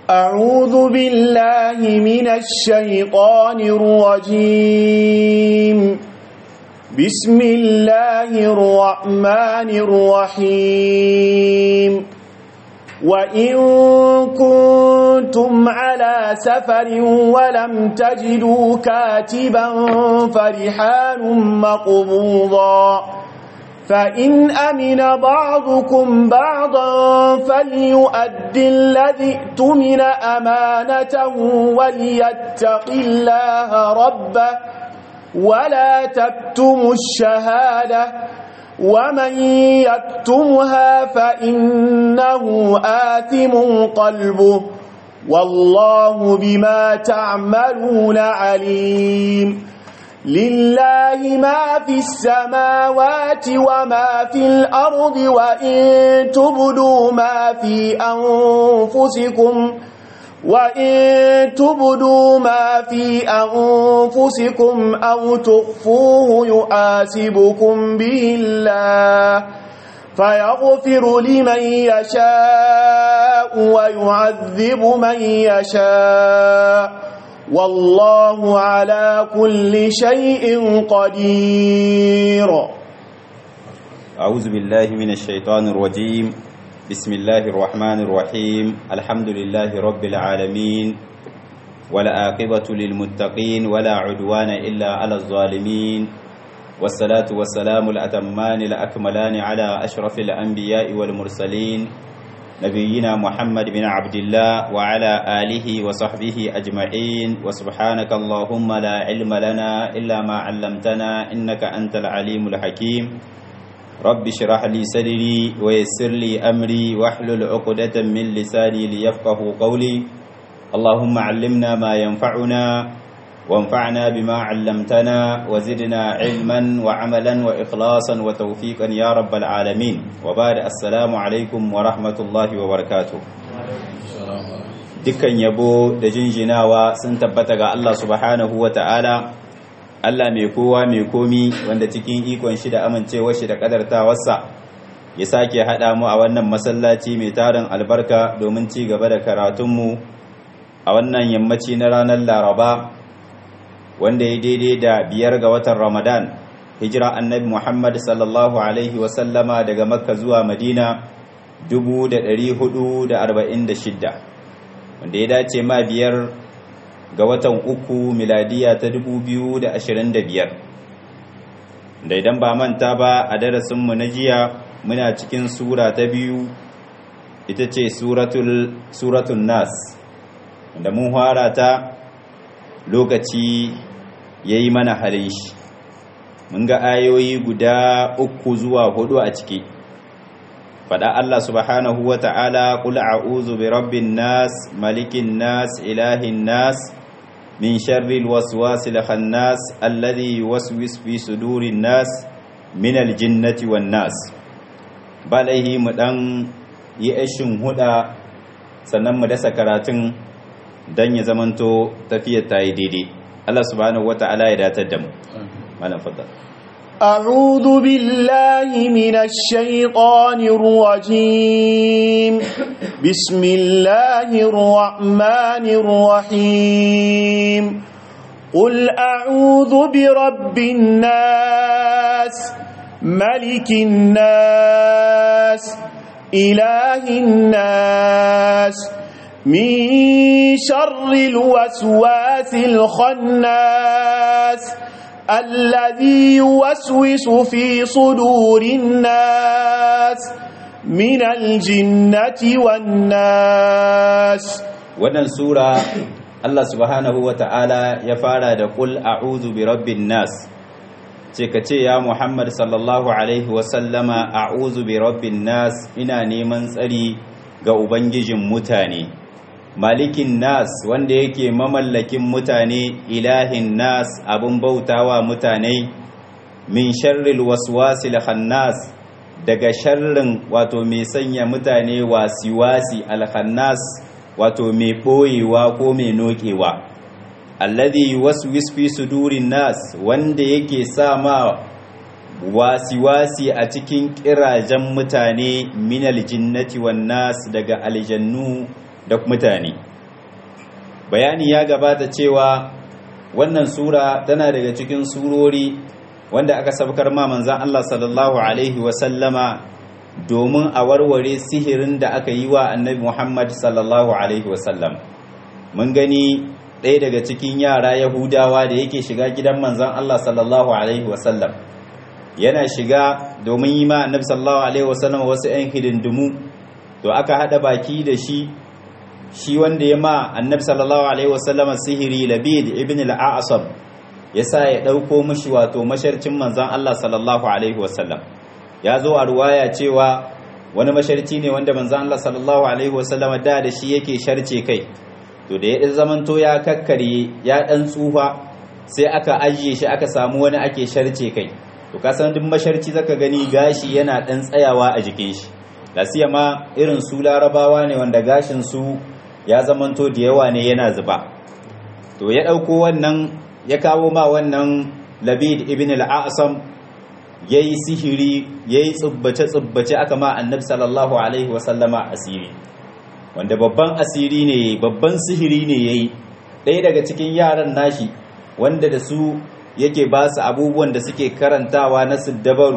أعوذ بالله من الشيطان الرجيم بسم الله الرحمن الرحيم وإن كنتم على سفر ولم تجدوا كاتبا فرحان مقبوضا فإن أمن بعضكم بعضا فليؤدي الذي اؤتمن أمانته وليتق الله ربه ولا تكتموا الشهادة ومن يكتمها فإنه آثم قلبه والله بما تعملون عليم لله ما في السماوات وما في الأرض وإن تبدوا ما في أنفسكم وإن تبدوا ما في أنفسكم أو تخفوه يحاسبكم به الله فيغفر لمن يشاء ويعذب من يشاء والله على كل شيء قدير أعوذ بالله من الشيطان الرجيم بسم الله الرحمن الرحيم الحمد لله رب العالمين ولا عاقبة للمتقين ولا عدوان إلا على الظالمين والصلاة والسلام الأتمان الأكملان على أشرف الأنبياء والمرسلين نبينا محمد بن عبد الله وعلى آله وصحبه أجمعين وسبحانك اللهم لا علم لنا إلا ما علمتنا إنك أنت العليم الحكيم رب اشرح لي صدري ويسر لي أمري واحلل عقدة من لساني ليفقه قولي اللهم علمنا ما ينفعنا وانفعنا بما علمتنا وزدنا علما وعملا وإخلاصا وتوفيقا يا رب العالمين وبعد السلام عليكم ورحمة الله وبركاته dukkan yabo da jinjinawa sun tabbata ga Allah subhanahu wa ta'ala Allah mai kowa mai komi wanda cikin ikon shi da amincewar shi da kadartawarsa ya sake haɗa mu a wannan masallaci mai tarin albarka domin ci gaba da karatunmu a wannan yammaci na ranar laraba wanda ya daidai da biyar ga watan ramadan hijira annabi muhammad sallallahu alaihi wasallama daga makka zuwa madina 446 wanda ya dace ma biyar ga watan uku miladiya ta 2025 da idan ba manta ba a darasinmu na jiya muna cikin sura ta biyu ita ce suratul nas da mun fara ta lokaci ya yi mana halin shi mun ga ayoyi guda uku zuwa hudu a ciki faɗa Allah subhanahu wa ta'ala ƙula a'uzu bi rabbin nas malikin nas ilahin nas min sharril waswasil khannas alladhi yuwaswis fi sudurin nas min aljinnati wan nas balaihi mu dan yi ashin huda sannan mu dasa karatun dan ya zamanto tafiyar ta yi daidai Allah subhanahu wata'ala ya datar da mu malam fadda أعوذ بالله من الشيطان الرجيم بسم الله الرحمن الرحيم قل أعوذ برب الناس ملك الناس إله الناس من شر الوسواس الخناس الذي يوسوس في صدور الناس من الجنة والناس wannan sura Allah subhanahu wata'ala ya fara da qul a'udhu bi rabbin nas ce ka ce ya Muhammad sallallahu alaihi wasallama a'udhu bi rabbin nas ina neman tsari ga ubangijin mutane malikin nas wanda yake mamallakin mutane ilahin nas abin bautawa mutane min sharril waswasil khannas daga sharrin wato mai sanya mutane wasi-wasi alkhannas wato mai ɓoyewa ko mai nokewa alladhi waswis fi sudurin nas wanda yake sa ma wasi-wasi a cikin kirajen mutane minal jinnati wan nas daga aljannu da mutane bayani ya gabata cewa wannan sura tana daga cikin surori wanda aka sabkar ma manzan Allah sallallahu alaihi wasallama domin a warware sihirin da aka yi wa annabi Muhammad sallallahu alaihi wasallam mun gani ɗaya daga cikin yara yahudawa da yake shiga gidan manzan Allah sallallahu alaihi wasallam yana shiga domin yi ma annabi sallallahu alaihi wasallam wasu 'yan hidindimu to aka haɗa baki da shi shi wanda ya ma annabi sallallahu alaihi wasallam sihiri labid ibn al-a'sam yasa ya dauko mishi wato masharcin manzon Allah sallallahu alaihi wasallam ya zo a ruwaya cewa wani masharci ne wanda manzon Allah sallallahu alaihi wasallam da da shi yake sharce kai to da ya zamanto ya kakkare ya dan tsufa sai aka ajiye shi aka samu wani ake sharce kai to ka san duk masharci zaka gani gashi yana dan tsayawa a jikin shi lasiya ma irin su larabawa ne wanda gashin su ya zamanto da yawa ne yana zuba to ya ɗauko wannan ya kawo ma wannan labid ibn al-asam ya yi sihiri ya yi tsubbace-tsubbace aka ma annabi sallallahu alaihi wasallama asiri wanda babban asiri ne babban sihiri ne ya yi ɗaya daga cikin yaran nashi wanda da su yake ba su abubuwan da suke karantawa na siddabaru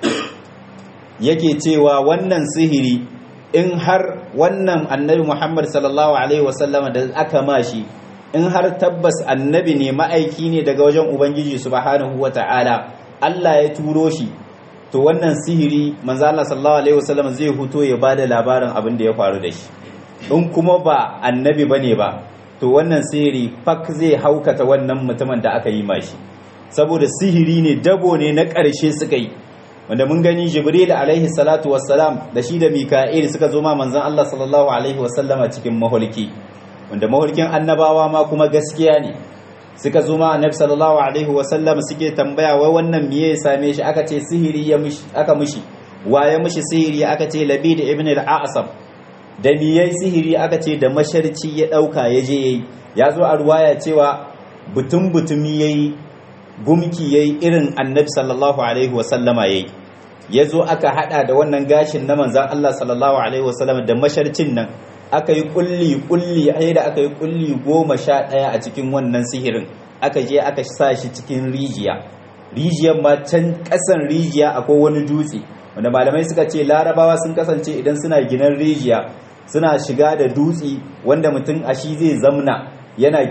yake cewa wannan sihiri in har wannan annabi Muhammad sallallahu Alaihi wasallama da aka mashi in har tabbas annabi ne ma'aiki ne daga wajen Ubangiji subhanahu wa ta'ala Allah ya turo shi to wannan sihiri manzo Allah sallallahu Alaihi wasallama zai huto ya ba da labarin abin da ya faru da shi in kuma ba annabi bane ba to wannan sihiri fak zai haukata wannan mutumin da aka yi mashi saboda sihiri ne dabo ne na ƙarshe suka yi wanda mun gani jibril alaihi salatu wassalam da shi da mika'il suka zo ma manzon Allah sallallahu alaihi wasallama cikin mahulki wanda mahulkin annabawa ma kuma gaskiya ne suka zo ma annabi sallallahu alaihi wasallam suke tambaya wai wannan miye ya same shi aka ce sihiri ya mishi aka mishi wa ya mishi sihiri aka ce labid ibn al-a'sam da miyai sihiri aka ce da masharci ya dauka ya je yayi ya zo a ruwaya cewa butun butumi yayi gumki yayi irin annabi sallallahu alaihi wasallama yayi yazo aka hada da wannan gashin na manzon Allah sallallahu alaihi wasallama da masharcin nan aka yi kulli kulli ai da aka yi kulli goma sha ɗaya a cikin wannan sihirin aka je aka sa shi cikin rijiya rijiyar ma can ƙasan rijiya akwai wani dutse wanda malamai suka ce larabawa sun kasance idan suna ginan rijiya suna shiga da dutse wanda mutum a shi zai zamna yana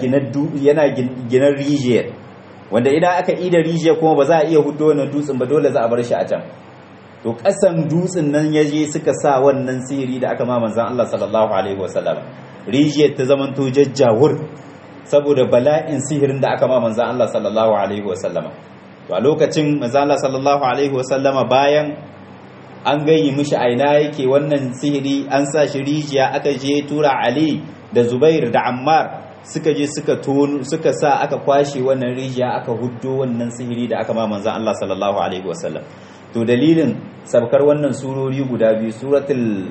ginar rijiyar wanda idan aka ida rijiya kuma ba za a iya hudo wannan dutsen ba dole za a bar shi a can to kasan dutsen nan ya je suka sa wannan sihiri da aka ma manzan Allah sallallahu alaihi wasallam rijiyar ta zaman to jajjawur saboda bala'in sihirin da aka ma manzan Allah sallallahu alaihi wasallama to a lokacin manzan Allah sallallahu alaihi wasallama bayan an gayyi mishi aina yake wannan sihiri an sa shi rijiya aka je tura Ali da Zubair da Ammar suka je suka tonu suka sa aka kwashe wannan rijiya aka huddo wannan sihiri da aka ma manzon Allah sallallahu alaihi wasallam to dalilin sabkar wannan surori guda biyu suratul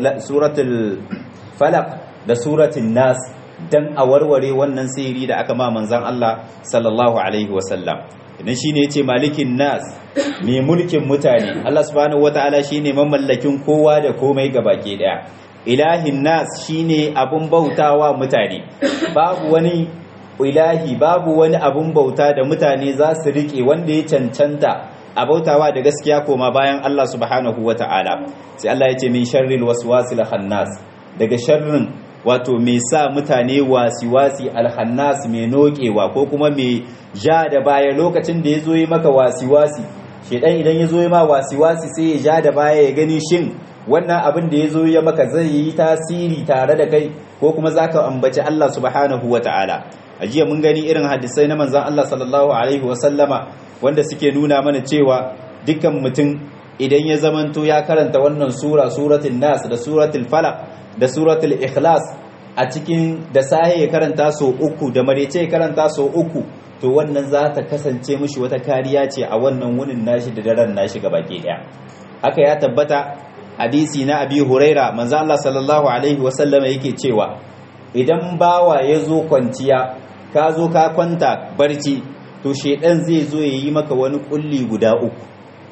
suratul falaq da suratul nas dan a warware wannan sihiri da aka ma manzon Allah sallallahu alaihi wasallam idan shine yace malikin nas mai mulkin mutane Allah subhanahu wataala shine mamallakin kowa da komai gabake daya ilahin nas shine abun bautawa mutane babu wani ilahi babu wani abun bauta da mutane za su rike wanda ya cancanta a bautawa da gaskiya koma bayan Allah subhanahu wataala sai Allah ya ce min sharril waswasil khannas daga sharrin wato mai sa mutane wasi-wasi alhannas mai nokewa ko kuma mai ja da baya lokacin da ya zo yi maka wasi-wasi shedan idan ya zo yi ma wasi-wasi sai ya ja da baya ya gani shin wannan abin da ya zo ya maka zai yi tasiri tare da kai ko kuma za ka ambaci Allah subhanahu wa ta'ala a jiya mun gani irin hadisai na manzan Allah sallallahu alaihi wa sallama wanda suke nuna mana cewa dukkan mutum idan ya zamanto ya karanta wannan sura suratul nas da suratul falaq da suratul ikhlas a cikin da sahi ya karanta so uku da marece ya karanta so uku to wannan za ta kasance mishi wata kariya ce a wannan wunin nashi da daren nashi gaba ke daya haka ya tabbata hadisi na abi huraira manzo Allah sallallahu alaihi wasallama yake cewa idan bawa ya zo kwanciya ka zo ka kwanta barci to shedan zai zo ya yi maka wani kulli guda uku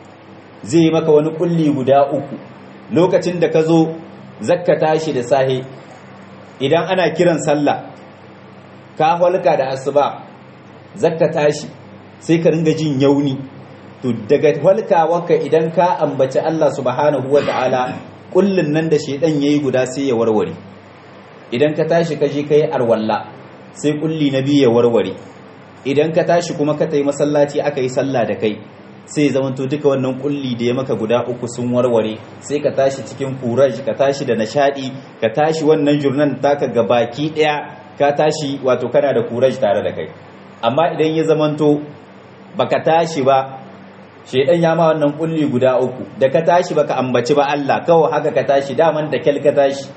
zai yi maka wani kulli guda uku lokacin da ka zo zakka tashi da sahe idan ana kiran sallah ka halka da asuba zakka tashi sai ka ringa jin yauni to daga halkawarka idan ka ambaci Allah subhanahu wa ta'ala kullun nan da shedan yayi guda sai ya warware idan ka tashi ka je kai arwalla sai kulli na biyu ya warware idan ka tashi kuma ka tayi masallaci aka yi sallah da kai sai zamanto duka wannan kulli da ya maka guda uku sun warware sai ka tashi cikin courage ka tashi da nishadi ka tashi wannan jurnan taka ga baki daya ka tashi wato kana da courage tare da kai amma idan ya zamanto baka tashi ba shedan ya ma wannan kulli guda uku da ka tashi baka ambaci ba Allah kawai haka ka tashi daman da kyal ka tashi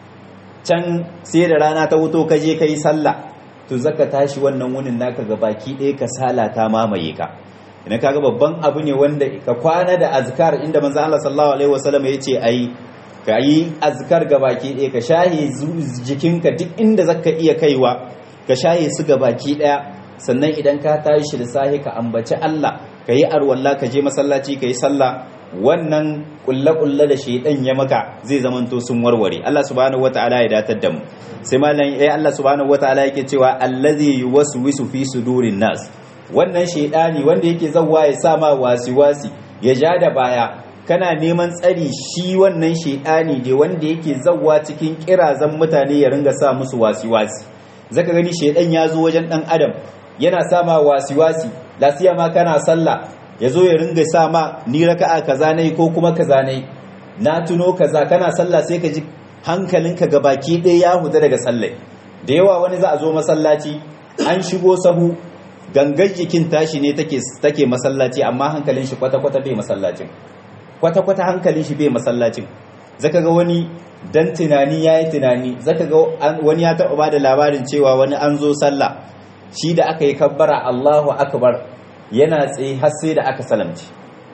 can sai da rana ta wuto ka je kai sallah to zaka tashi wannan wunin naka ga baki ɗaya ka sala ta mamaye ka idan kaga babban abu ne wanda ka kwana da azkar inda manzo Allah sallallahu alaihi wasallam yace ayi ka yi azkar ga baki ɗaya ka shahe jikinka duk inda zaka iya kaiwa ka shahe su ga baki ɗaya sannan idan ka tashi da sahi ka ambaci Allah ka yi arwalla ka je masallaci ka yi sallah wannan kulle-kulle da shaidan ya maka zai zamanto sun warware Allah subhanahu wataala ya datar da mu sai malam eh Allah subhanahu wataala yake cewa allazi yuwaswisu fi sudurin nas wannan shaidani wanda yake zawwa ya sa ma wasi-wasi ya ja da baya kana neman tsari shi wannan shaidani da wanda yake zawwa cikin kirazan mutane ya ringa sa musu wasi-wasi zaka gani shaidan ya zo wajen dan adam yana sa ma wasi-wasi lasiya ma kana sallah ya zo ya ringa sa ma ni raka'a kaza nayi ko kuma kaza nayi na tuno kaza kana sallah sai ka ji hankalinka ga baki ɗaya ya huta daga sallai da yawa wani za a zo masallaci an shigo sahu gangar jikin tashi ne take take masallaci amma hankalin shi kwata-kwata bai masallacin kwata-kwata hankalin shi bai masallacin zaka ga wani dan tunani yayi tunani zaka ga wani ya taɓa bada labarin cewa wani an zo sallah shi da aka yi kabbara Allahu akbar yana tsaye har sai da aka salamci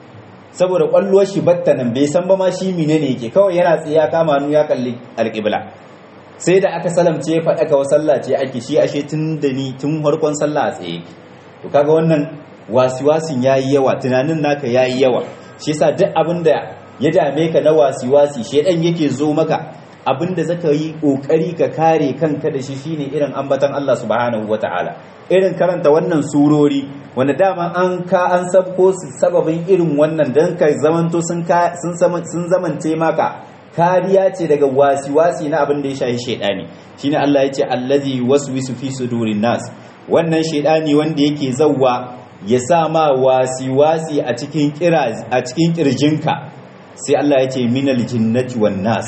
saboda kwalluwar shi batta nan bai san ba ma shi menene yake kawai yana tsaye ya kama hannu ya kalli alƙibla sai da aka salamce faɗa ka sallah ce ake shi ashe tun da ni tun farkon sallah a tsaye to kaga wannan wasiwasin yayi yawa tunanin naka yayi yawa shi yasa duk abin da ya dame ka na wasiwasi shedan yake zo maka abin da zaka yi kokari ka kare kanka da shi shine irin ambatan Allah subhanahu wataala irin karanta wannan surori wanda dama an ka an sabko su sababin irin wannan dan ka zamanto sun sun sun zamance maka kariya ce daga wasi-wasi na abin da ya shahi shaidani shine Allah ya ce allazi waswisu fi sudurin nas wannan shaidani wanda yake zawwa ya sa ma wasi-wasi a cikin kira a cikin kirjinka sai Allah ya ce minal jinnati wan nas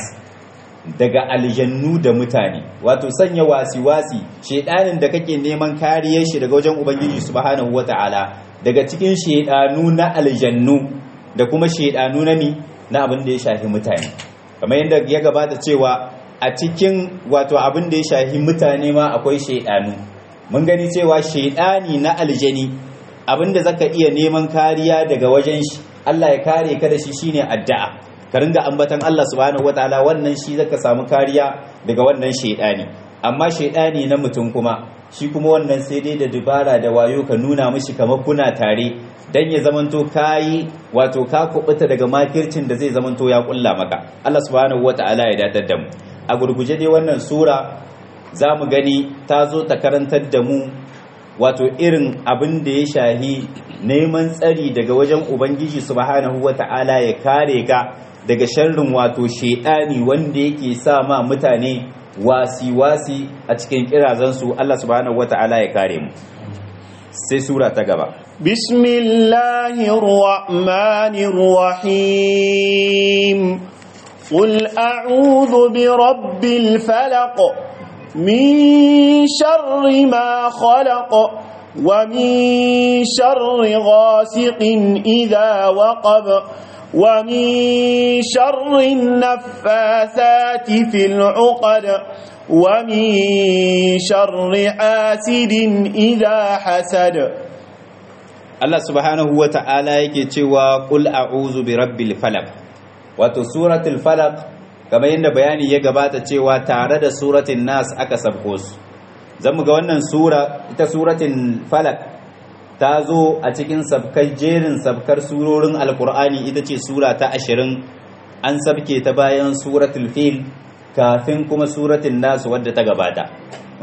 daga aljannu da mutane wato sanya wasi-wasi shaidanin da kake neman kariyar shi daga wajen ubangiji subhanahu wataala daga cikin shaidanu na aljannu da kuma shaidanu na mi na abin da ya shafi mutane kamar yadda ya gabata cewa a cikin wato abin da ya shafi mutane ma akwai shaidanu mun gani cewa shaidani na aljani abin da zaka iya neman kariya daga wajen shi Allah ya kare ka da shi shine addu'a ka ringa ambatan Allah subhanahu wataala wannan shi zaka samu kariya daga wannan shaidani amma shaidani na mutum kuma shi kuma wannan sai dai da dubara da wayo ka nuna mishi kamar kuna tare dan ya zamanto kayi wato ka kubuta daga makircin da zai zamanto ya kulla maka Allah subhanahu wataala ya dadar da mu a gurguje dai wannan sura za mu gani ta zo ta karantar da mu wato irin abin da ya shahi neman tsari daga wajen ubangiji subhanahu wataala ya kare ka daga sharrin wato shedani wanda yake sa ma mutane wasi-wasi a cikin kirazansu Allah subhanahu wataala ya kare mu sai sura ta gaba بسم الله الرحمن الرحيم قل أعوذ برب الفلق من شر ما خلق ومن شر غاسق إذا وقب ومن شر النفاثات في العقد ومن شر حاسد إذا حسد Allah subhanahu wa ta'ala yake cewa ƙul a'uzu bi rabbil falaq wato suratul falaq kamar yadda bayani ya gabata cewa tare da suratul nas aka sabko su zamu ga wannan sura ita suratul falaq ta zo a cikin sabkar jerin sabkar surorin alkur'ani ita ce sura ta ashirin an sabke ta bayan suratul fil kafin kuma suratul nas wadda ta gabata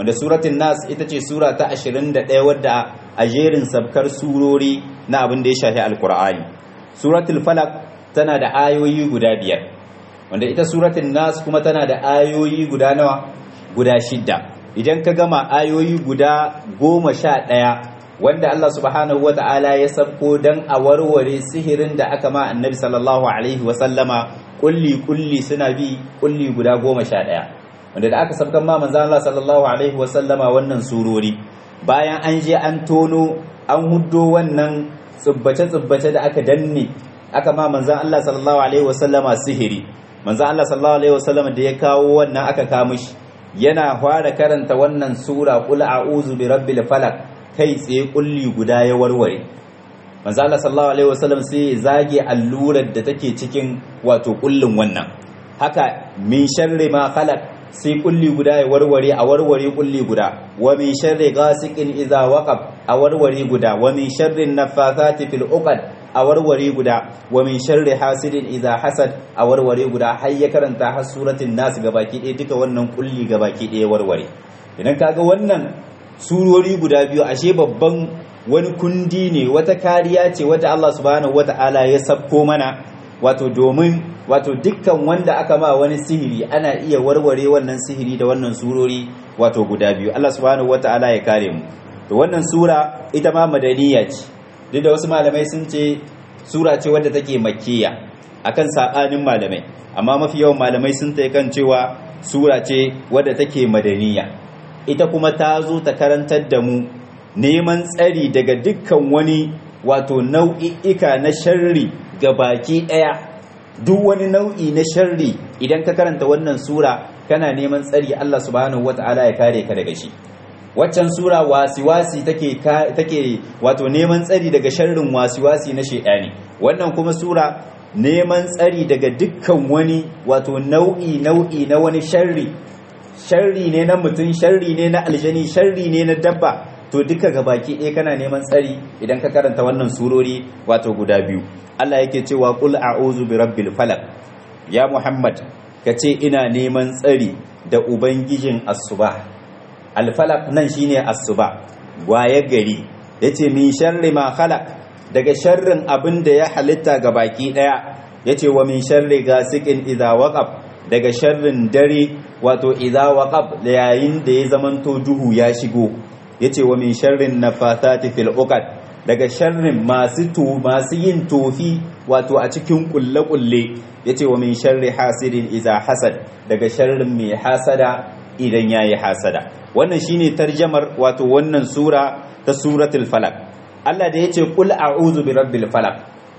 wanda suratul nas ita ce sura ta 21 wadda a jerin sabkar surori na abin da ya shafi alkur'ani suratul falaq tana da ayoyi guda biyar wanda ita suratul nas kuma tana da ayoyi guda nawa guda shidda idan ka gama ayoyi guda goma sha ɗaya wanda Allah subhanahu wata'ala ya sabko dan a warware sihirin da aka ma annabi sallallahu alaihi wasallama kulli kulli suna bi kulli guda goma sha ɗaya wanda da aka sabkan ma manzan Allah sallallahu alaihi wasallama wannan surori bayan an je an tono an huddo wannan tsubbace-tsubbace da aka danne aka ma manzan Allah sallallahu alaihi wasallama sihiri manzan Allah sallallahu alaihi wasallama da ya kawo wannan aka kawo shi yana fara karanta wannan sura qul a'udhu bi rabbil falaq kai tsaye kulli guda ya warware manzan Allah sallallahu alaihi wasallam sai ya zage allurar da take cikin wato kullun wannan haka min sharri ma khalaq sai kulli guda ya warware a warware kulli guda wa min sharri ghasiqin idza waqab a warware guda wa min sharri naffathati fil uqad a warware guda wa min sharri hasidin idza hasad a warware guda har ya karanta har suratul nas gabaki ɗaya duka wannan kulli gabaki ɗaya warware idan kaga wannan surori guda biyu ashe babban wani kundi ne wata kariya ce wata Allah subhanahu wata'ala ya sabko mana wato domin wato dukkan wanda aka ma wani sihiri ana iya warware wannan sihiri da wannan surori wato guda biyu Allah subhanahu wata'ala ya kare mu to wannan sura ita ma madaniya ce duk da wasu malamai sun ce sura ce wadda take makkiya akan sabanin malamai amma mafi yawan malamai sun ta kan cewa sura ce wadda take madaniya ita kuma ta zo ta karantar da mu neman tsari daga dukkan wani wato nau'i'ika na sharri ga baki ɗaya duk wani nau'i na sharri idan ka karanta wannan sura kana neman tsari Allah subhanahu wata'ala ya kare ka daga shi waccan sura wasiwasi take take wato neman tsari daga sharrin wasiwasi na shedani wannan kuma sura neman tsari daga dukkan wani wato nau'i nau'i na wani sharri sharri ne na mutum sharri ne na aljani sharri ne na dabba to duka gabaki ɗaya kana neman tsari idan ka karanta wannan surori wato guda biyu Allah yake cewa qul a'udhu bi rabbil falaq ya Muhammad kace ina neman tsari da ubangijin asuba al falaq nan shine asuba waye gari yace min sharri ma khalaq daga sharrin abin da ya halitta gabaki ɗaya yace wa min sharri gasiqin idza waqab daga sharrin dare wato idza waqab yayin da ya zamanto duhu ya shigo yace wa min sharrin nafathati fil uqad daga sharrin masu to masu yin tofi wato a cikin kulle kulle yace wa min sharri hasidin idza hasad daga sharrin mai hasada idan yayi hasada wannan shine tarjamar wato wannan sura ta suratul falaq Allah da yace qul a'udhu bi rabbil falaq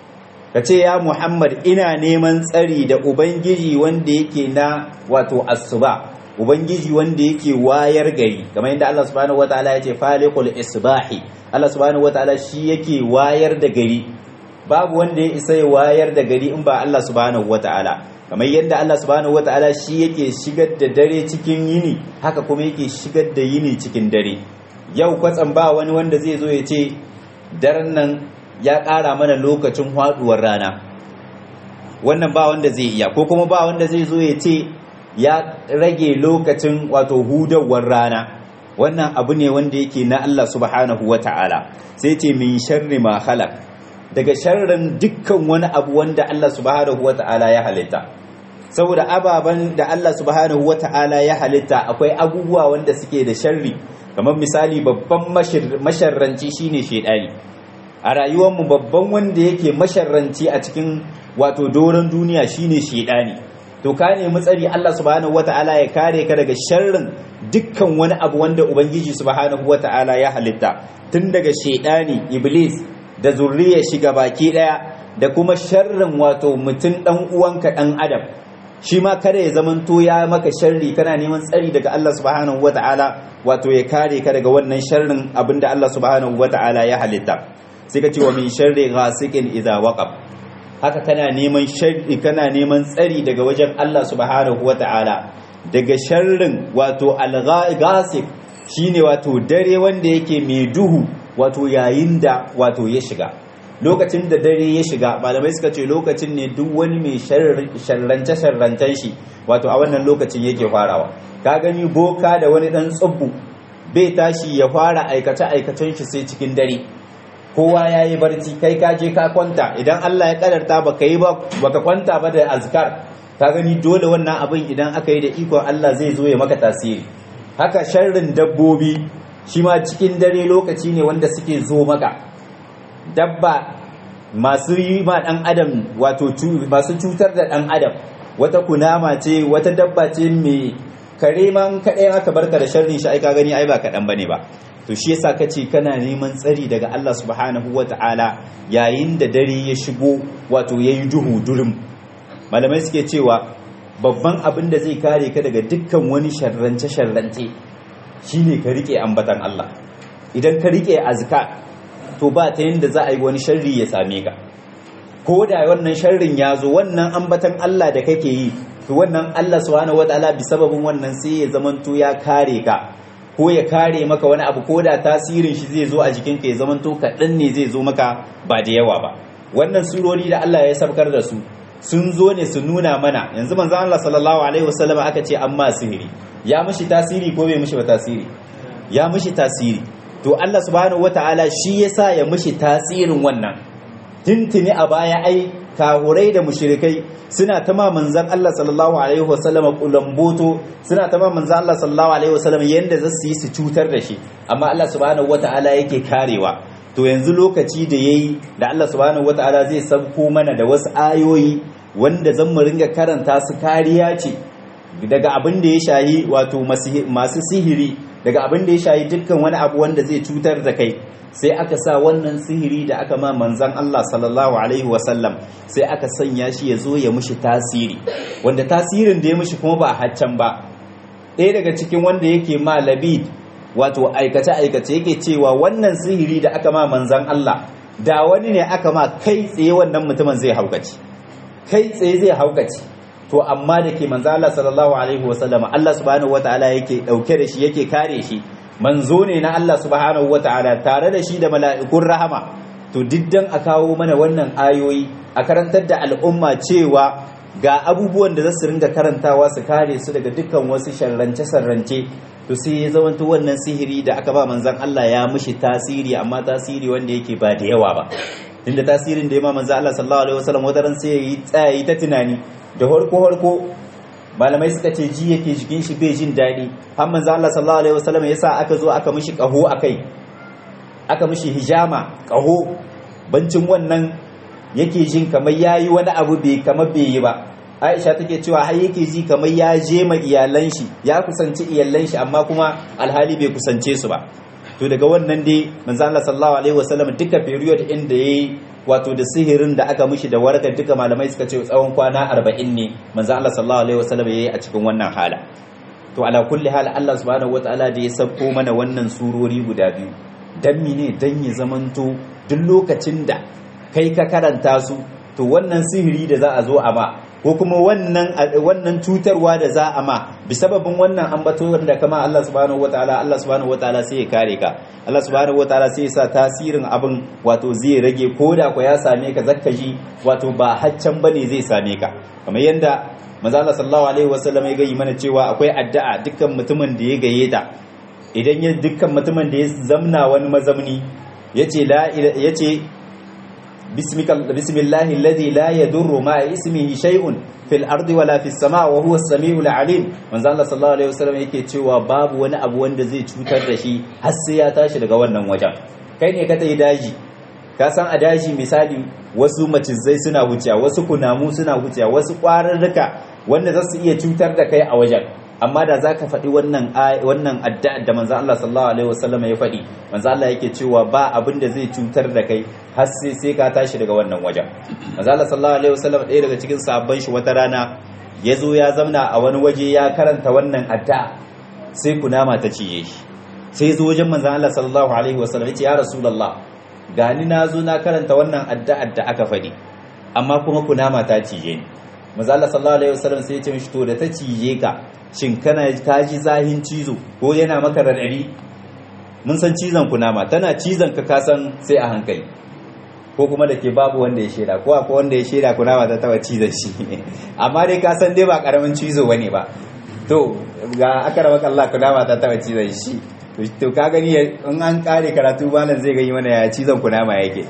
kace ya Muhammad ina neman tsari da ubangiji wanda yake na wato asuba ubangiji wanda yake wayar gari kamar yadda Allah subhanahu wataala ya ce faliqul isbahi Allah subhanahu wataala shi yake wayar da gari babu wanda ya isa ya wayar da gari in ba Allah subhanahu wataala kamar yadda Allah subhanahu wataala shi yake shigar da dare cikin yini haka kuma yake shigar da yini cikin dare yau kwatsam ba wani wanda zai zo ya ce daren nan ya ƙara mana lokacin haɗuwar rana wannan ba wanda zai iya ko kuma ba wanda zai zo ya ce ya rage lokacin wato hudawar rana wannan abu ne wanda yake na Allah subhanahu wa ta'ala sai ce min sharri ma khalaq daga sharrin dukkan wani abu wanda Allah subhanahu wa ta'ala ya halitta saboda ababen da Allah subhanahu wa ta'ala ya halitta akwai abubuwa wanda suke da sharri kamar misali babban masharranci shine shedani a rayuwarmu babban wanda yake masharranci a cikin wato doron duniya shine shedani to ka nemi tsari Allah subhanahu wata'ala ya kare ka daga sharrin dukkan wani abu wanda ubangiji subhanahu wata'ala ya halitta tun daga shedani iblis da zurriya shiga baki daya da kuma sharrin wato mutum dan uwanka dan adam shi ma kada ya zamanto ya maka sharri kana neman tsari daga Allah subhanahu wata'ala wato ya kare ka daga wannan sharrin abinda Allah subhanahu wata'ala ya halitta sai ka ce wa min sharri ghasiqin idza waqab haka kana neman sharri kana neman tsari daga wajen Allah subhanahu wata'ala daga sharrin wato al-ghasiq shine wato dare wanda yake mai duhu wato yayin da wato ya shiga lokacin da dare ya shiga malamai suka ce lokacin ne duk wani mai sharrance sharrantan shi wato a wannan lokacin yake farawa ka gani boka da wani dan tsubbu bai tashi ya fara aikace aikacen shi sai cikin dare kowa ya yi barci kai ka je ka kwanta idan Allah ya kadarta baka yi ba baka kwanta ba da azkar ka gani dole wannan abin idan aka yi da ikon Allah zai zo ya maka tasiri haka sharrin dabbobi shi ma cikin dare lokaci ne wanda suke zo maka dabba masu yi ma dan adam wato masu cutar da dan adam wata kunama ce wata dabba ce mai kare man kaɗai aka barka da sharrin shi ai ka gani ai ba kaɗan bane ba to shi yasa kace kana neman tsari daga Allah subhanahu wata'ala yayin da dare ya shigo wato yayi duhu durum malamai suke cewa babban abin da zai kare ka daga dukkan wani sharrance sharrance shine ka rike ambatan Allah idan ka rike azka to ba ta yanda za a yi wani sharri ya same ka ko da wannan sharrin ya zo wannan ambatan Allah da kake yi to wannan Allah subhanahu wataala bi sababin wannan sai ya zamanto ya kare ka ko ya kare maka wani abu ko da tasirin shi zai zo a jikinka ya zamanto kaɗan ne zai zo maka ba da yawa ba wannan surori da Allah ya sabkar da su sun zo ne su nuna mana yanzu manzo Allah sallallahu alaihi wasallam aka ce amma sihiri ya mishi tasiri ko bai mishi ba tasiri ya mishi tasiri to Allah subhanahu wataala shi yasa ya mishi tasirin wannan tuntuni a baya ai kahurai da mushrikai suna ta ma manzan Allah sallallahu alaihi wasallam kulamboto suna ta ma manzan Allah sallallahu alaihi wasallam yanda za su yi su cutar da shi amma Allah subhanahu wataala yake karewa to yanzu lokaci da yayi da Allah subhanahu wataala zai sauko mana da wasu ayoyi wanda zan mu ringa karanta su kariya ce daga abin da ya shayi wato masu sihiri daga abin da ya shayi dukkan wani abu wanda zai cutar da kai sai aka sa wannan sihiri da aka ma manzan Allah sallallahu alaihi wasallam sai aka sanya shi ya zo ya mushi tasiri wanda tasirin da ya mushi kuma ba haccan ba ɗaya daga cikin wanda yake ma labid wato aikace-aikace yake cewa wannan sihiri da aka ma manzan Allah da wani ne aka ma kai tsaye wannan mutumin zai haukaci kai tsaye zai haukaci to amma da ke manzan Allah sallallahu alaihi wasallam Allah subhanahu wataala yake ɗauke da shi yake kare shi manzo ne na Allah subhanahu wata'ala tare da shi da mala'ikun rahama to diddan a kawo mana wannan ayoyi a karantar da al'umma cewa ga abubuwan da za su ringa karantawa su kare su daga dukkan wasu sharrance-sharrance to sai ya zamanto wannan sihiri da aka ba manzan Allah ya mishi tasiri amma tasiri wanda yake ba da yawa ba inda tasirin da ya ma manzan Allah sallallahu alaihi wasallam wataran sai ya yi tsayayi ta tunani da harko harko malamai suka ce ji yake jikin shi bai jin daɗi har manzo Allah sallallahu alaihi wasallam yasa aka zo aka mishi kaho akai aka mishi hijama kaho bancin wannan yake jin kamar yayi wani abu bai kamar bai yi ba Aisha take cewa har yake ji kamar ya je ma iyalan shi ya kusanci iyalan shi amma kuma alhali bai kusance su ba to daga wannan dai manzo Allah sallallahu alaihi wasallam duka period inda yayi wato da sihirin da aka mishi da warkar duka malamai suka ce tsawon kwana 40 ne manzo Allah sallallahu alaihi wasallam yayi a cikin wannan hala to ala kulli hal Allah subhanahu wataala da ya sabko mana wannan surori guda biyu dan mine dan ya zamanto duk lokacin da kai ka karanta su to wannan sihiri da za a zo a ma ko kuma wannan wannan cutarwa da za a ma bi sababin wannan ambato da kama Allah subhanahu wataala Allah subhanahu wataala sai ya kare ka Allah subhanahu wataala sai ya sa tasirin abin wato zai rage ko da ko ya same ka zakka ji wato ba haccan bane zai same ka kamar yanda manzo Allah sallallahu alaihi wasallam ya gayi mana cewa akwai addu'a dukkan mutumin da ya gaye ta idan ya dukkan mutumin da ya zamna wani mazamni yace la yace bismillahi alladhi la yadurru ma ismihi shay'un fil ardi wala fis sama wa huwa as-sami'ul alim manzo Allah sallallahu alaihi wasallam yake cewa babu wani abu wanda zai cutar da shi har sai ya tashi daga wannan wajen kai ne ka tayi daji ka san a daji misali wasu macizai suna wuciya wasu kunamu suna wuciya wasu kwararruka wanda za su iya cutar da kai a wajen amma da za ka faɗi wannan wannan addu'a da manzo Allah sallallahu alaihi wasallam ya faɗi manzo Allah yake cewa ba abin da zai cutar da kai har sai sai ka tashi daga wannan wajen manzo Allah sallallahu alaihi wasallam ɗaya daga cikin sahabban shi wata rana ya zo ya zamna a wani waje ya karanta wannan addu'a sai kunama ta ciye shi sai ya zo wajen manzo Allah sallallahu alaihi wasallam ya ce ya rasulullah gani na zo na karanta wannan addu'ar da aka faɗi amma kuma kunama ta cije ni manzo Allah sallallahu alaihi wasallam sai ya ce mishi to da ta cije ka shin kana ka ji zahin cizo ko yana maka radadi mun san cizon kunama tana cizon ka kasan sai a hankali ko kuma da ke babu wanda ya shaida ko akwai wanda ya shaida kunama ta taba cizon shi amma dai ka san dai ba karamin cizo bane ba to to ga aka raba Allah kunama ta taba cizon shi to ka gani in an kare karatu malam zai gani mana ya cizon kunama yake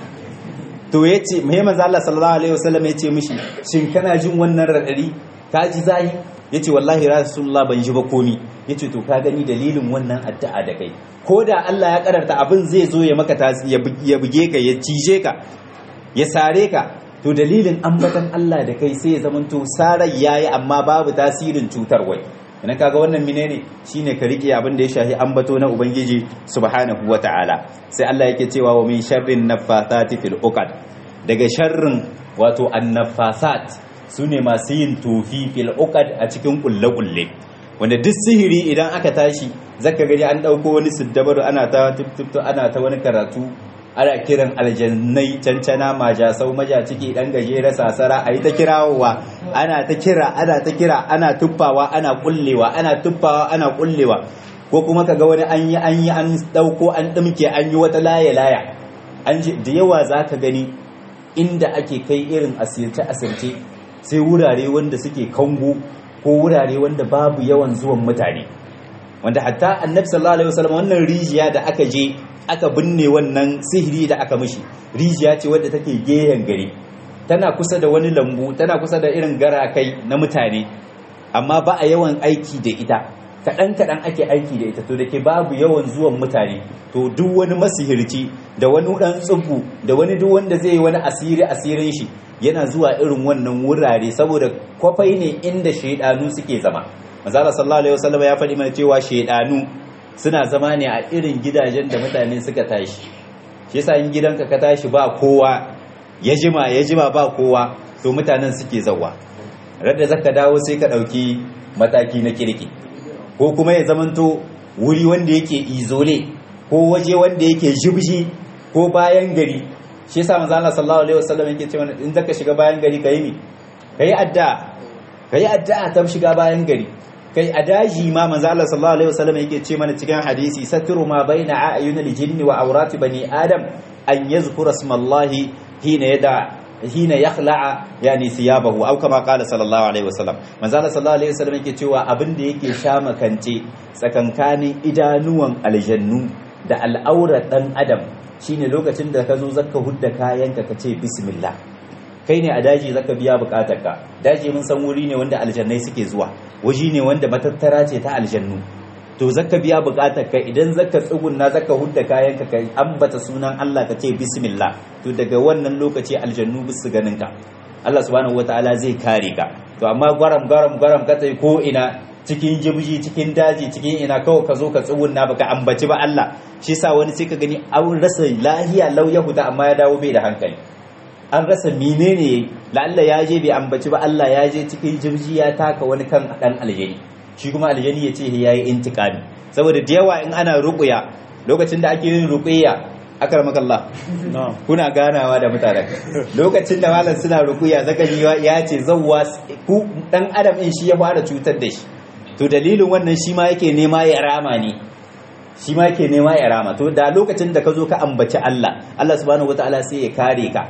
to yace mai manzo Allah sallallahu alaihi wasallam yace mishi shin kana jin wannan radadi ka ji zahi yace wallahi rasulullah ban ji ba komi yace to ka gani dalilin wannan addu'a da kai ko da Allah ya karanta abin zai zo ya maka ya buge ka ya cije ka ya sare ka to dalilin ambatan Allah da kai sai ya zamanto sarar yayi amma babu tasirin cutar wai idan kaga wannan menene shine ka rike abin da ya shahi ambato na ubangiji subhanahu wataala sai Allah yake cewa wa min sharrin naffathati fil uqad daga sharrin wato annafasat sune masu yin tofi fil uqad a cikin kulle kulle wanda duk sihiri idan aka tashi zaka gani an dauko wani siddabaru ana ta tuttuttu ana ta wani karatu ana kiran aljannai cancana majasau maja ciki dan gajere sasara ayi ta kirawowa ana ta kira ana ta kira ana tuffawa ana kullewa ana tuffawa ana kullewa ko kuma kaga wani an yi an yi an dauko an dimke an yi wata laya laya an da yawa zaka gani inda ake kai irin asirce asirce sai wurare wanda suke kango ko wurare wanda babu yawan zuwan mutane wanda hatta annabi sallallahu alaihi wasallam wannan rijiya da aka je aka binne wannan sihiri da aka mishi rijiya ce wadda take gehen gari tana kusa da wani lambu tana kusa da irin garakai na mutane amma ba a yawan aiki da ita kaɗan kaɗan ake aiki da ita to da ke babu yawan zuwan mutane to duk wani masihirci da wani ɗan tsubu da wani duk wanda zai yi wani asiri asirin shi yana zuwa irin wannan wurare saboda kwafai ne inda shaidanu suke zama manzala sallallahu alaihi wasallam ya faɗi mana cewa shaidanu suna zama ne a irin gidajen da mutane suka tashi shi yasa in gidanka ka tashi ba kowa ya jima ya jima ba kowa to mutanen suke zawa radda zaka dawo sai ka dauki mataki na kirki ko kuma ya zamanto wuri wanda yake izole ko waje wanda yake jibji ko bayan gari shi yasa manzo Allah sallallahu alaihi wasallam yake cewa in zaka shiga bayan gari kai mi kai addu'a kai addu'a ta shiga bayan gari kai a daji ma manzo Allah sallallahu alaihi wasallam yake ce mana cikin hadisi satru ma baina ayunil jinni wa awrati bani adam an yazkura smallahi hina yada hina yakhla'a yani thiyabahu aw kama qala sallallahu alaihi wasallam manzo Allah sallallahu alaihi wasallam yake cewa abin da yake sha makance tsakankanin idanuwan aljannu da al'aurar dan adam shine lokacin da ka zo zaka hudda kayanka ka ce bismillah kai ne a daji zaka biya bukatarka daji mun san wuri ne wanda aljannai suke zuwa waji ne wanda matattara ce ta aljannu to zaka biya bukatarka idan zaka tsugunna zaka hudda kayanka ka ambata sunan Allah ka ce bismillah to daga wannan lokaci aljannu bisu ganin ka Allah subhanahu wataala zai kare ka to amma gwaram gwaram gwaram ka tai ko ina cikin jibji cikin daji cikin ina kawai ka zo ka tsugunna baka ambaci ba Allah shi sa wani sai ka gani an rasa lahiya lau yahuda amma ya dawo bai da hankali an rasa menene la'alla ya je bai ambaci ba Allah ya je cikin jirji ya taka wani kan dan aljani shi kuma aljani ya ce ya yi intikami saboda da yawa in ana ruqya lokacin da ake yin ruqya akramakallah kuna ganawa da mutanen lokacin da malam suna ruqya zaka ji ya ce zawwa ku dan adam in shi ya fara cutar da shi to dalilin wannan shi ma yake nema ya rama ne shi ma yake nema ya rama to da lokacin da ka zo ka ambaci Allah Allah subhanahu wataala sai ya kare ka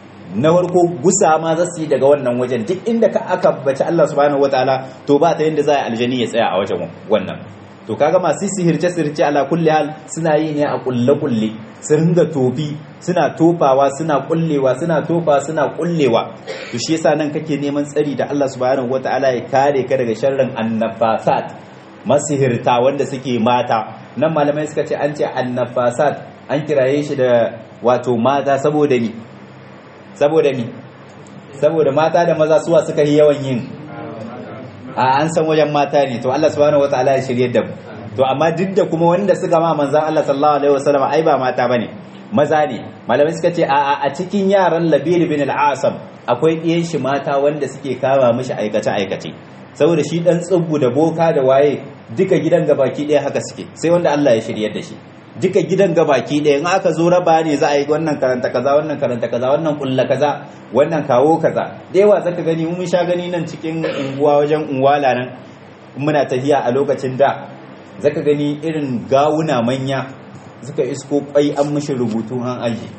na farko gusa ma za su yi daga wannan wajen duk inda ka aka bace Allah subhanahu wataala to ba ta yanda za a aljani ya tsaya a wajen wannan to kaga masu sihirce sihirce ala kulli hal suna yi ne a kulle kulle su ringa tofi suna tofawa suna kullewa suna tofa suna kullewa to shi yasa nan kake neman tsari da Allah subhanahu wataala ya kare ka daga sharrin annafasat masihirta wanda suke mata nan malamai suka ce an ce annafasat an kiraye shi da wato mata saboda ni saboda mi saboda mata da maza suwa suka yi yawan yin a an san wajen mata ne to Allah subhanahu wataala ya shirye da mu to amma duk da kuma wanda suka ma manzon Allah sallallahu alaihi wasallam ai ba mata bane maza ne malamai suka ce a a cikin yaran Labir bin al-Asam akwai ɗiyan shi mata wanda suke kama mishi aikace aikace saboda shi dan tsubbu da boka da waye duka gidan gabaki ɗaya haka suke sai wanda Allah ya shiryar da shi duka gidan gabaki ɗaya in aka zo raba ne za a yi wannan karanta kaza wannan karanta kaza wannan kulla kaza wannan kawo kaza da yawa zaka gani mun sha gani nan cikin unguwa wajen unwala nan muna tafiya a lokacin da zaka gani irin gawuna manya suka isko kwai an mishi rubutu an aji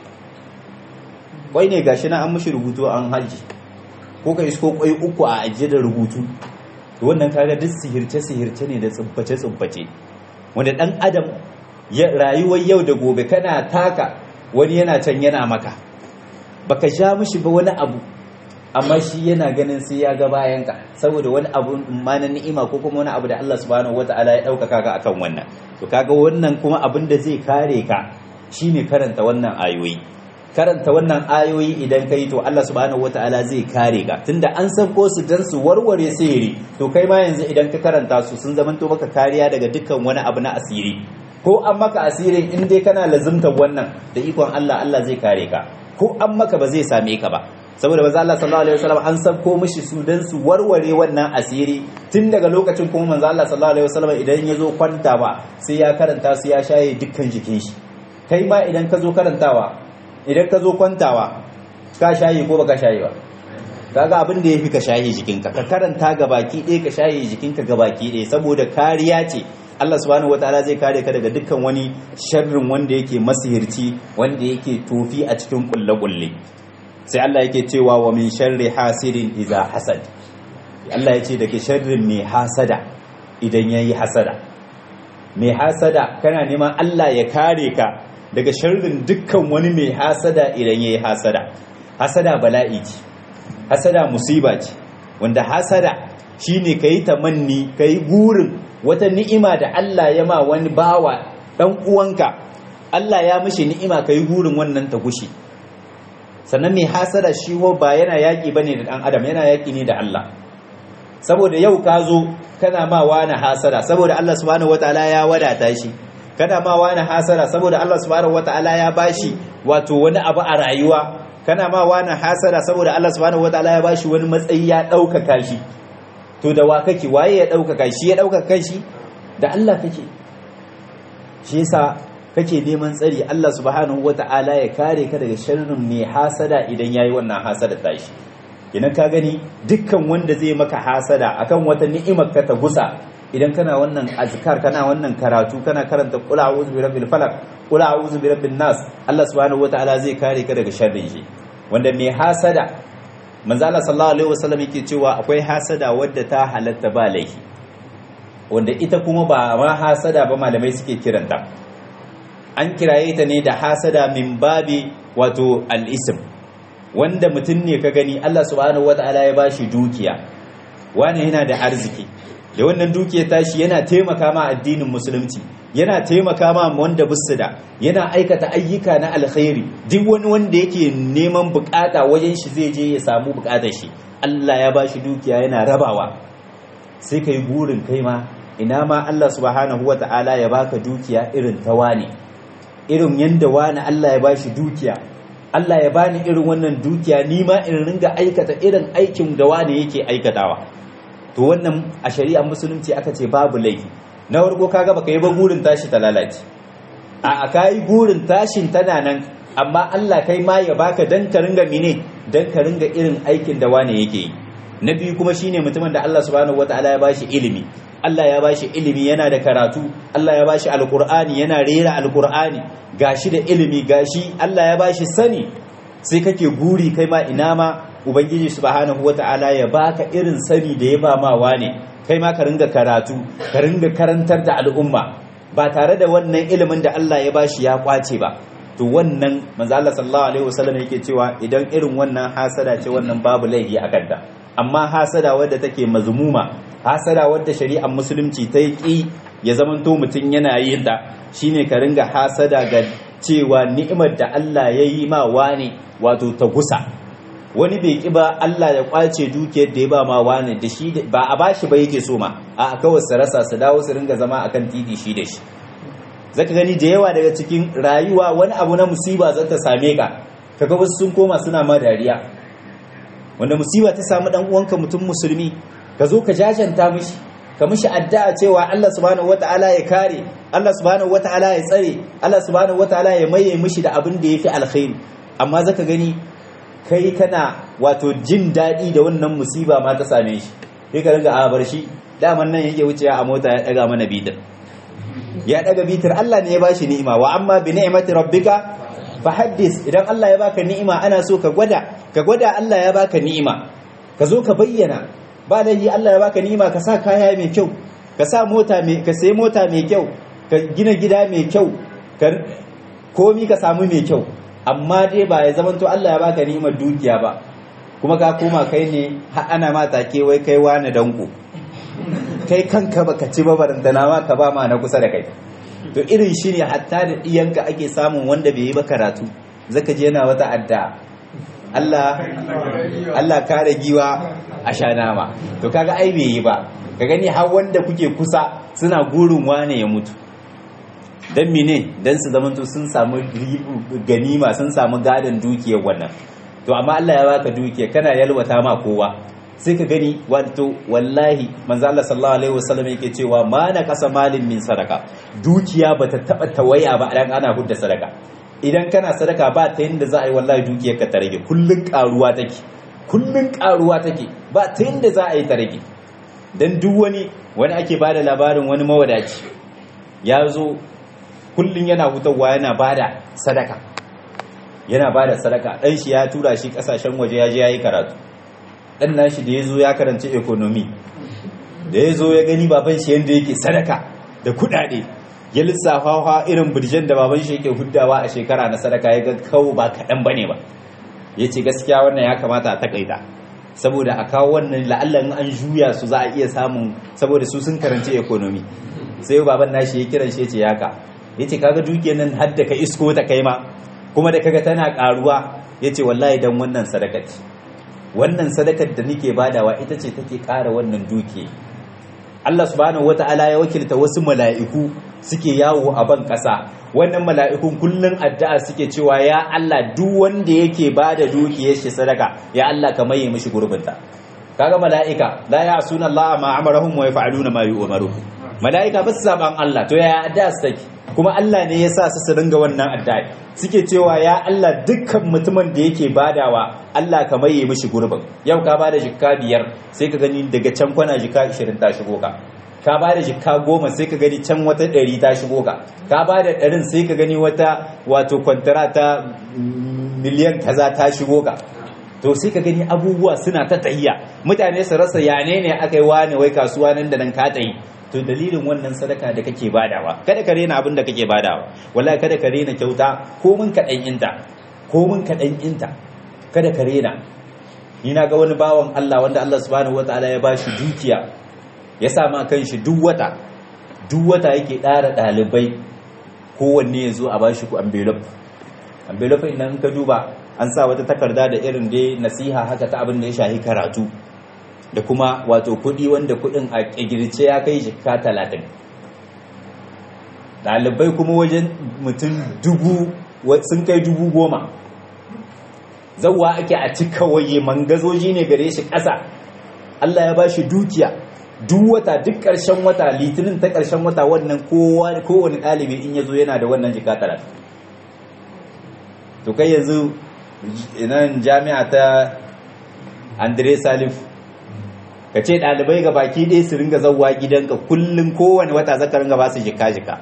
kwai ne gashi na an mishi rubutu an haji ko ka isko kwai uku a ajiye da rubutu to wannan kaga duk sihirce sihirce ne da tsubbace tsubbace wanda dan adam ya rayuwar yau da gobe kana taka wani yana can yana maka baka sha mishi ba wani abu amma shi yana ganin sai ya ga bayanka saboda wani abu ma na ni'ima ko kuma wani abu da Allah subhanahu wataala ya ɗaukaka ka akan wannan to kaga wannan kuma abin da zai kare ka shine karanta wannan ayoyi karanta wannan ayoyi idan kai to Allah subhanahu wataala zai kare ka tunda an sauko su dan su warware sihiri to kai ma yanzu idan ka karanta su sun zamanto maka kariya daga dukkan wani abu na asiri ko an maka asirin in dai kana lazimtar wannan da ikon Allah Allah zai kare ka ko an maka ba zai same ka ba saboda manzo Allah sallallahu alaihi wasallam an sabko mishi su dan su warware wannan asiri tun daga lokacin kuma manzo Allah sallallahu alaihi wasallam idan ya zo kwanta ba sai ya karanta su ya shaye dukkan jikin shi kai ma idan ka zo karantawa idan ka zo kwantawa ka shaye ko baka shaye ba kaga abin da yafi ka shaye jikinka ka karanta ga baki ɗaya ka shaye jikinka ga baki ɗaya saboda kariya ce Allah subhanahu wataala zai kare ka daga dukkan wani sharrin wanda yake masihirci wanda yake tofi a cikin kulle-kulle sai Allah yake cewa wa min sharri hasidin iza hasad Allah ya ce daga sharrin mai hasada idan yayi hasada mai hasada kana neman Allah ya kare ka daga sharrin dukkan wani mai hasada idan yayi hasada hasada bala'i ce hasada musiba ce wanda hasada shine kai tamanni kai gurin wata ni'ima da Allah ya ma wani bawa dan uwanka Allah ya mishi ni'ima kai gurin wannan ta gushi sannan mai hasada shi ho ba yana yaƙi bane da ɗan adam yana yaƙi ne da Allah saboda yau ka zo kana ma wani hasada saboda Allah subhanahu wataala ya wadata shi kana ma wani hasada saboda Allah subhanahu wataala ya bashi wato wani abu a rayuwa kana ma wani hasada saboda Allah subhanahu wataala ya bashi wani matsayi ya ɗaukaka shi to da wa kake waye ya ɗaukaka shi ya ɗaukaka shi da Allah kake shi yasa kake neman tsari Allah subhanahu wata'ala ya kare ka daga sharrin mai hasada idan yayi wannan hasada tashi idan ka gani dukkan wanda zai maka hasada akan wata ni'imar ka ta gusa idan kana wannan azkar kana wannan karatu kana karanta qul a'udhu bi rabbil falaq qul a'udhu bi rabbin nas Allah subhanahu wata'ala zai kare ka daga sharrin shi wanda mai hasada manzo Allah sallallahu alaihi wasallam yake cewa akwai hasada wadda ta halatta ba laifi wanda ita kuma ba ma hasada ba malamai suke kiranta an kiraye ta ne da hasada min babi wato al'isim wanda mutum ne ka gani Allah subhanahu wata'ala ya bashi dukiya wani yana da arziki da wannan dukiya tashi yana taimaka ma addinin musulunci yana taimaka ma wanda bisu da yana aikata ayyuka na alkhairi duk wani wanda yake neman bukata wajen shi zai je ya samu bukatar shi Allah ya bashi dukiya yana rabawa sai kai burin kai ma ina ma Allah subhanahu wata'ala ya baka dukiya irin ta wani irin yadda wani Allah ya bashi dukiya Allah ya bani irin wannan dukiya ni ma in ringa aikata irin aikin da wani yake aikatawa to wannan a shari'ar musulunci aka ce babu laifi na farko kaga baka yi ba gurin tashi ta lalace a kai gurin tashin tana nan amma Allah kai ma ya baka dan ka ringa mine dan ka ringa irin aikin da wani yake yi na biyu kuma shine mutumin da Allah subhanahu wataala ya bashi ilimi Allah ya bashi ilimi yana da karatu Allah ya bashi alkur'ani yana rera alkur'ani gashi da ilimi gashi Allah ya bashi sani sai kake guri kai ma ina ma ubangiji subhanahu wata'ala ya baka irin sani da ya ba ma wane kai ma ka ringa karatu ka ringa karantar da al'umma ba tare da wannan ilimin da Allah ya bashi ya kwace ba to wannan manzo Allah sallallahu alaihi wasallam yake cewa idan irin wannan hasada ce wannan babu laifi a kanta amma hasada wadda take mazmuma hasada wadda shari'ar musulunci ta yi ya zamanto mutum yana yin ta shine ka ringa hasada ga cewa ni'imar da Allah ya yi ma wani wato ta gusa wani bai ki ba Allah ya kwace dukiyar da ya ba ma wani da shi ba a bashi ba yake so ma a kawai su rasa su dawo su ringa zama akan titi shi da shi zaka gani da yawa daga cikin rayuwa wani abu na musiba zata same ka kaga wasu sun koma suna ma dariya wanda musiba ta samu dan uwanka mutum musulmi ka zo ka jajanta mishi ka mishi addu'a cewa Allah subhanahu wataala ya kare Allah subhanahu wataala ya tsare Allah subhanahu wataala ya maye mishi da abin da yafi alkhairi amma zaka gani kai kana wato jin daɗi da wannan musiba ma ta same shi sai ka ringa a bar shi daman nan yake wucewa a mota ya daga mana bitar ya daga bitar Allah ne ya bashi ni'ima wa amma bi ni'mati rabbika fahaddis idan Allah ya baka ni'ima ana so ka gwada ka gwada Allah ya baka ni'ima ka zo ka bayyana ba laifi Allah ya baka ni'ima ka sa kaya mai kyau ka sa mota mai ka sai mota mai kyau ka gina gida mai kyau ka komi ka samu mai kyau amma dai ba ya zamanto Allah ya baka ni'imar dukiya ba kuma ka koma kai ne har ana ma take wai kai wani danko kai kanka baka ci ba barantana ma ka ba ma na kusa da kai to irin shi ne hatta da iyanka ake samun wanda bai yi ba karatu zaka je yana wata adda Allah Allah kare giwa a sha nama to kaga ai bai yi ba ka gani har wanda kuke kusa suna gurin wane ya mutu dan mene dan su zamanto sun samu ganima sun samu gadon dukiyar wannan to amma Allah ya baka dukiya kana yalwata ma kowa sai ka gani wato wallahi manzo Allah sallallahu alaihi wasallam yake cewa ma na kasa malin min sadaka dukiya bata taba tawaya ba dan ana hudda sadaka idan kana sadaka ba ta yinda za a yi wallahi dukiyar ka ta rage kullun karuwa take kullun karuwa take ba ta yinda za a yi ta rage dan duk wani wani ake bada labarin wani mawadaci ya zo kullun yana hutawa yana bada sadaka yana bada sadaka dan shi ya tura shi kasashen waje ya je yayi karatu dan nashi da yazo ya karanci economy da yazo ya gani baban shi yanda yake sadaka da kudade ya lissafa fa irin birjen da baban shi yake huddawa a shekara na sadaka ya ga kawo ba kadan bane ba yace gaskiya wannan ya kamata a takaita saboda a kawo wannan la'allan an juya su za a iya samun saboda su sun karanci economy sai baban nashi ya kiran shi yace yaka yace kaga dukiyar nan har da ka isko ta kai ma kuma da kaga tana karuwa yace wallahi dan wannan sadaka ce wannan sadakar da nake badawa ita ce take ƙara wannan duke Allah subhanahu wata'ala ya wakilta wasu mala'iku suke yawo a ban ƙasa wannan mala'ikun kullun addu'a suke cewa ya Allah duk wanda yake bada dukiyar shi sadaka ya Allah ka maye mishi gurbinta kaga mala'ika la ya'suna Allah ma amarahum wa yaf'aluna ma yu'maru mala'ika ba su saban Allah to ya addu'a su take kuma Allah ne ya sa su su ringa wannan addu'a suke cewa ya Allah dukkan mutumin da yake badawa Allah ka maye mishi gurbin yau ka bada jikka biyar sai ka gani daga can kwana jikka 20 ta shigo ka ka bada jikka goma sai ka gani can wata 100 ta shigo ka ka bada 100 sai ka gani wata wato kwantara ta miliyan kaza ta shigo ka to sai ka gani abubuwa suna ta tahiya mutane su rasa yane ne aka yi wani wai kasuwa nan da nan ka tayi to dalilin wannan sadaka da kake badawa kada ka rena abin da kake badawa wallahi kada ka rena kyauta ko mun kaɗan inta ko mun kaɗan inta kada ka rena ni na ga wani bawan Allah wanda Allah subhanahu wataala ya bashi dukiya ya sa ma kan shi duk wata duk wata yake ɗara ɗalibai kowanne ya zo a bashi ku envelope envelope idan ka duba an sa wata takarda da irin dai nasiha haka ta abin da ya shahi karatu da kuma wato kudi wanda kudin a ƙirce ya kai jikka talatin ɗalibai kuma wajen mutum dubu sun kai dubu goma zauwa ake a cika waye mangazoji ne gare shi ƙasa Allah ya ba shi dukiya duk wata duk ƙarshen wata litinin ta ƙarshen wata wannan kowane ɗalibi in ya zo yana da wannan jika talatin to kai yanzu nan jami'a ta andre salif ka ce ɗalibai ga baki ɗaya su ringa zauwa gidanka kullum kowane wata zaka ringa ba su jika-jika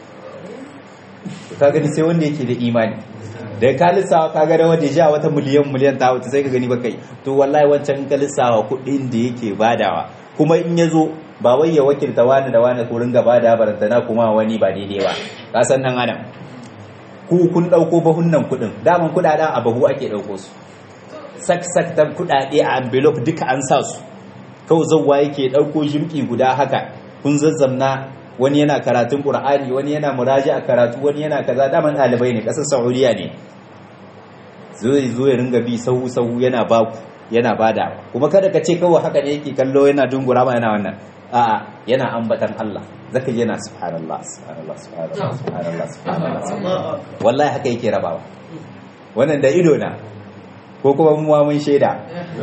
ka gani sai wanda yake da imani da ka lissawa ka gada wadda ja wata miliyan miliyan ta wata sai ka gani bakai to wallahi wancan ka lissawa kuɗin da yake badawa kuma in ya zo ba wai ya wakilta wani da wani ko ringa bada barantana kuma wani ba daidai ba ka san nan adam ku kun ɗauko bahunnan kuɗin daman kuɗaɗen a bahu ake ɗauko su sak sak ta kuɗaɗe a envelope duka an sa su kawai zauwa yake ɗauko jimki guda haka kun zazzamna wani yana karatun ƙur'ani wani yana muraji a karatu wani yana kaza daman ɗalibai ne ƙasar saudiya ne zai zo ya ringa bi sahu sahu yana baku yana bada kuma kada ka ce kawai haka ne yake kallo yana dungura ma yana wannan a'a yana ambatan Allah zaka ji yana subhanallah subhanallah subhanallah subhanallah subhanallah wallahi haka yake rabawa wannan da ido na ko kuma mu mun shaida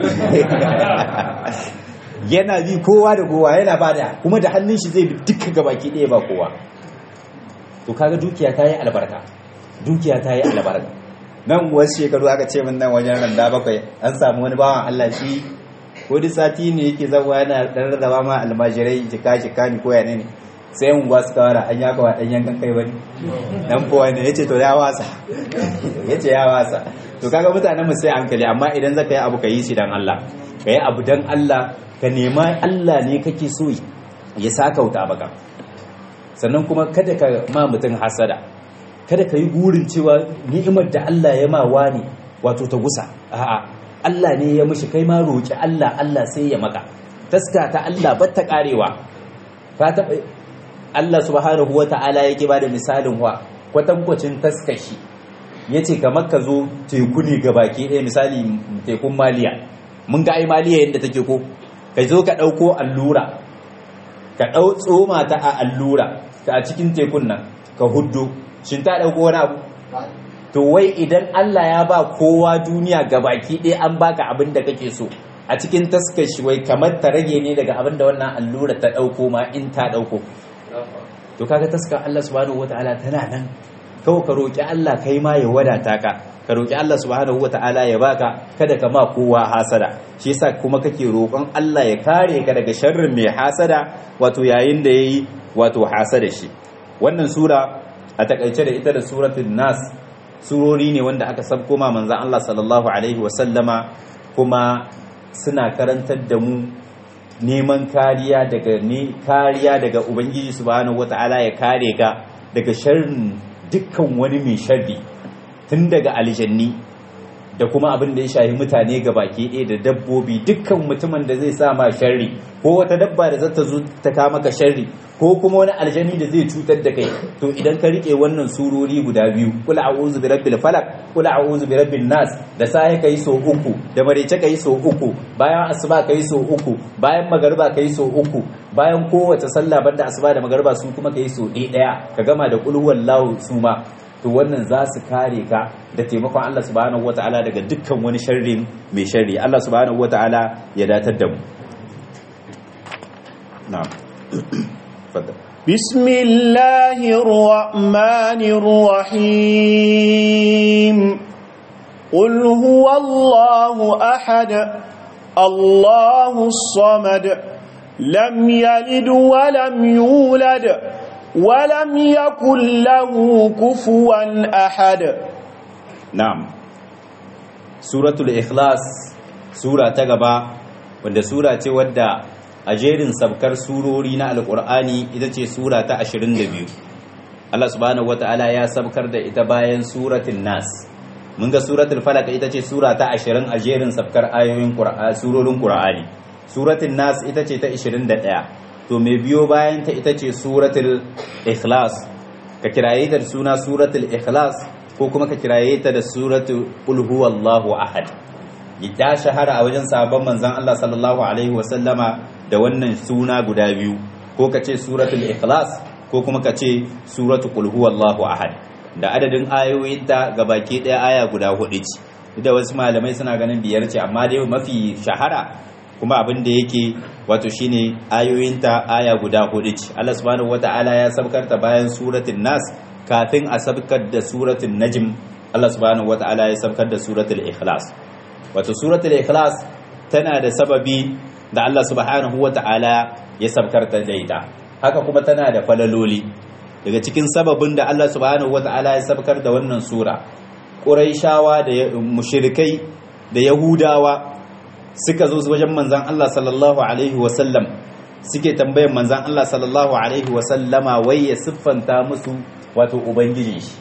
yana bi kowa da kowa yana bada kuma da hannun shi zai bi duka gabaki ɗaya ba kowa to kaga dukiya ta yi albarka dukiya ta yi albarka nan wasu shekaru aka ce min nan wajen randa bakwai an samu wani bawan Allah shi ko duk sati ne yake zama yana dan rarraba ma almajirai jika jika ni ko yana ne sai yan unguwa suka wara an yaka wa dan yankan kai wani dan kowa ne yace to ya wasa yace ya wasa to kaga mutanen mu sai hankali amma idan zaka yi abu ka yi shi dan Allah ka yi abu dan Allah ka nema Allah ne kake so ya sakauta baka sannan kuma kada ka ma mutum hasada kada ka yi gurin cewa ni'imar da Allah ya ma wani wato ta gusa a'a Allah ne ya mishi kai ma roki Allah Allah sai ya maka taska ta Allah ba ta karewa ka taɓa Allah subhanahu wata'ala yake ba da misalin wa kwatankwacin taskashi ya ce kamar ka zo teku ne ga baki ɗaya misali tekun maliya mun ga ai maliya yadda take ko ka zo ka ɗauko allura ka ɗau tsoma ta a allura ta a cikin tekun nan ka huddo shin ta ɗauko wani abu to wai idan Allah ya ba kowa duniya ga baki ɗaya an baka abin da kake so a cikin taskar shi wai kamar ta rage ne daga abin da wannan allura ta ɗauko ma in ta ɗauko to kaga taskar Allah subhanahu wataala tana nan kawai ka roƙi Allah kai ma ya wadata ka ka roƙi Allah subhanahu wataala ya baka kada ka ma kowa hasada shi yasa kuma kake roƙon Allah ya kare ka daga sharrin mai hasada wato yayin da yayi wato hasada shi wannan sura a takaice da ita da suratul nas surori ne wanda aka sabko ma manzon Allah sallallahu alaihi wasallama kuma suna karantar da mu neman kariya daga ne kariya daga ubangiji subhanahu wata'ala ya kare ka daga sharrin dukkan wani mai sharri tun daga aljanni da kuma abin da ya shahi mutane ga baki ɗaya da dabbobi dukkan mutumin da zai sa ma sharri ko wata dabba da zata zo ta ka maka sharri ko kuma wani aljani da zai cutar da kai to idan ka rike wannan surori guda biyu kula a'udhu bi rabbil falaq kula a'udhu bi rabbin nas da sai kai so uku da marece kai so uku bayan asuba kai so uku bayan magariba kai so uku bayan kowace sallah banda asuba da magariba su kuma kai so ɗaya ka gama da qul huwallahu suma to wannan za su kare ka da taimakon Allah subhanahu wataala daga dukkan wani sharrin mai sharri Allah subhanahu wataala ya datar da mu na'am بسم الله الرحمن الرحيم قل هو الله أحد الله الصمد لم يلد ولم يولد ولم يكن له كفوا أحد na'am suratul ikhlas sura ta gaba wanda sura ce wadda a jerin sabkar surori na alkur'ani ita ce sura ta 22 Allah subhanahu wata'ala ya sabkar da ita bayan suratul nas mun ga suratul falaq ita ce sura ta 20 a jerin sabkar ayoyin qur'ani surorin qur'ani suratul nas ita ce ta 21 to mai biyo bayan ta ita ce suratul ikhlas ka kiraye ta da suna suratul ikhlas ko kuma ka kiraye ta da suratul qul huwallahu ahad ya shahara a wajen sabon manzon Allah sallallahu alaihi wasallama da wannan suna guda biyu ko ka ce suratul ikhlas ko kuma ka ce suratul qul huwallahu ahad da adadin ayoyinta gabaki daya aya guda hudu ce da wasu malamai suna ganin biyar ce amma dai mafi shahara kuma abin da yake wato shine ayoyinta aya guda hudu ce Allah subhanahu wataala ya sabkarta bayan suratul nas kafin a sabkar da suratul najm Allah subhanahu wataala ya sabkar da suratul ikhlas wato suratul ikhlas tana da sababi da Allah subhanahu wataala ya sabkarta da ita haka kuma tana da falaloli daga cikin sababin da Allah subhanahu wataala ya sabkar da wannan sura quraishawa da mushrikai da yahudawa suka zo wajen manzan Allah sallallahu Alaihi wasallam suke tambayan manzan Allah sallallahu Alaihi wasallama wai ya siffanta musu wato Ubangijin shi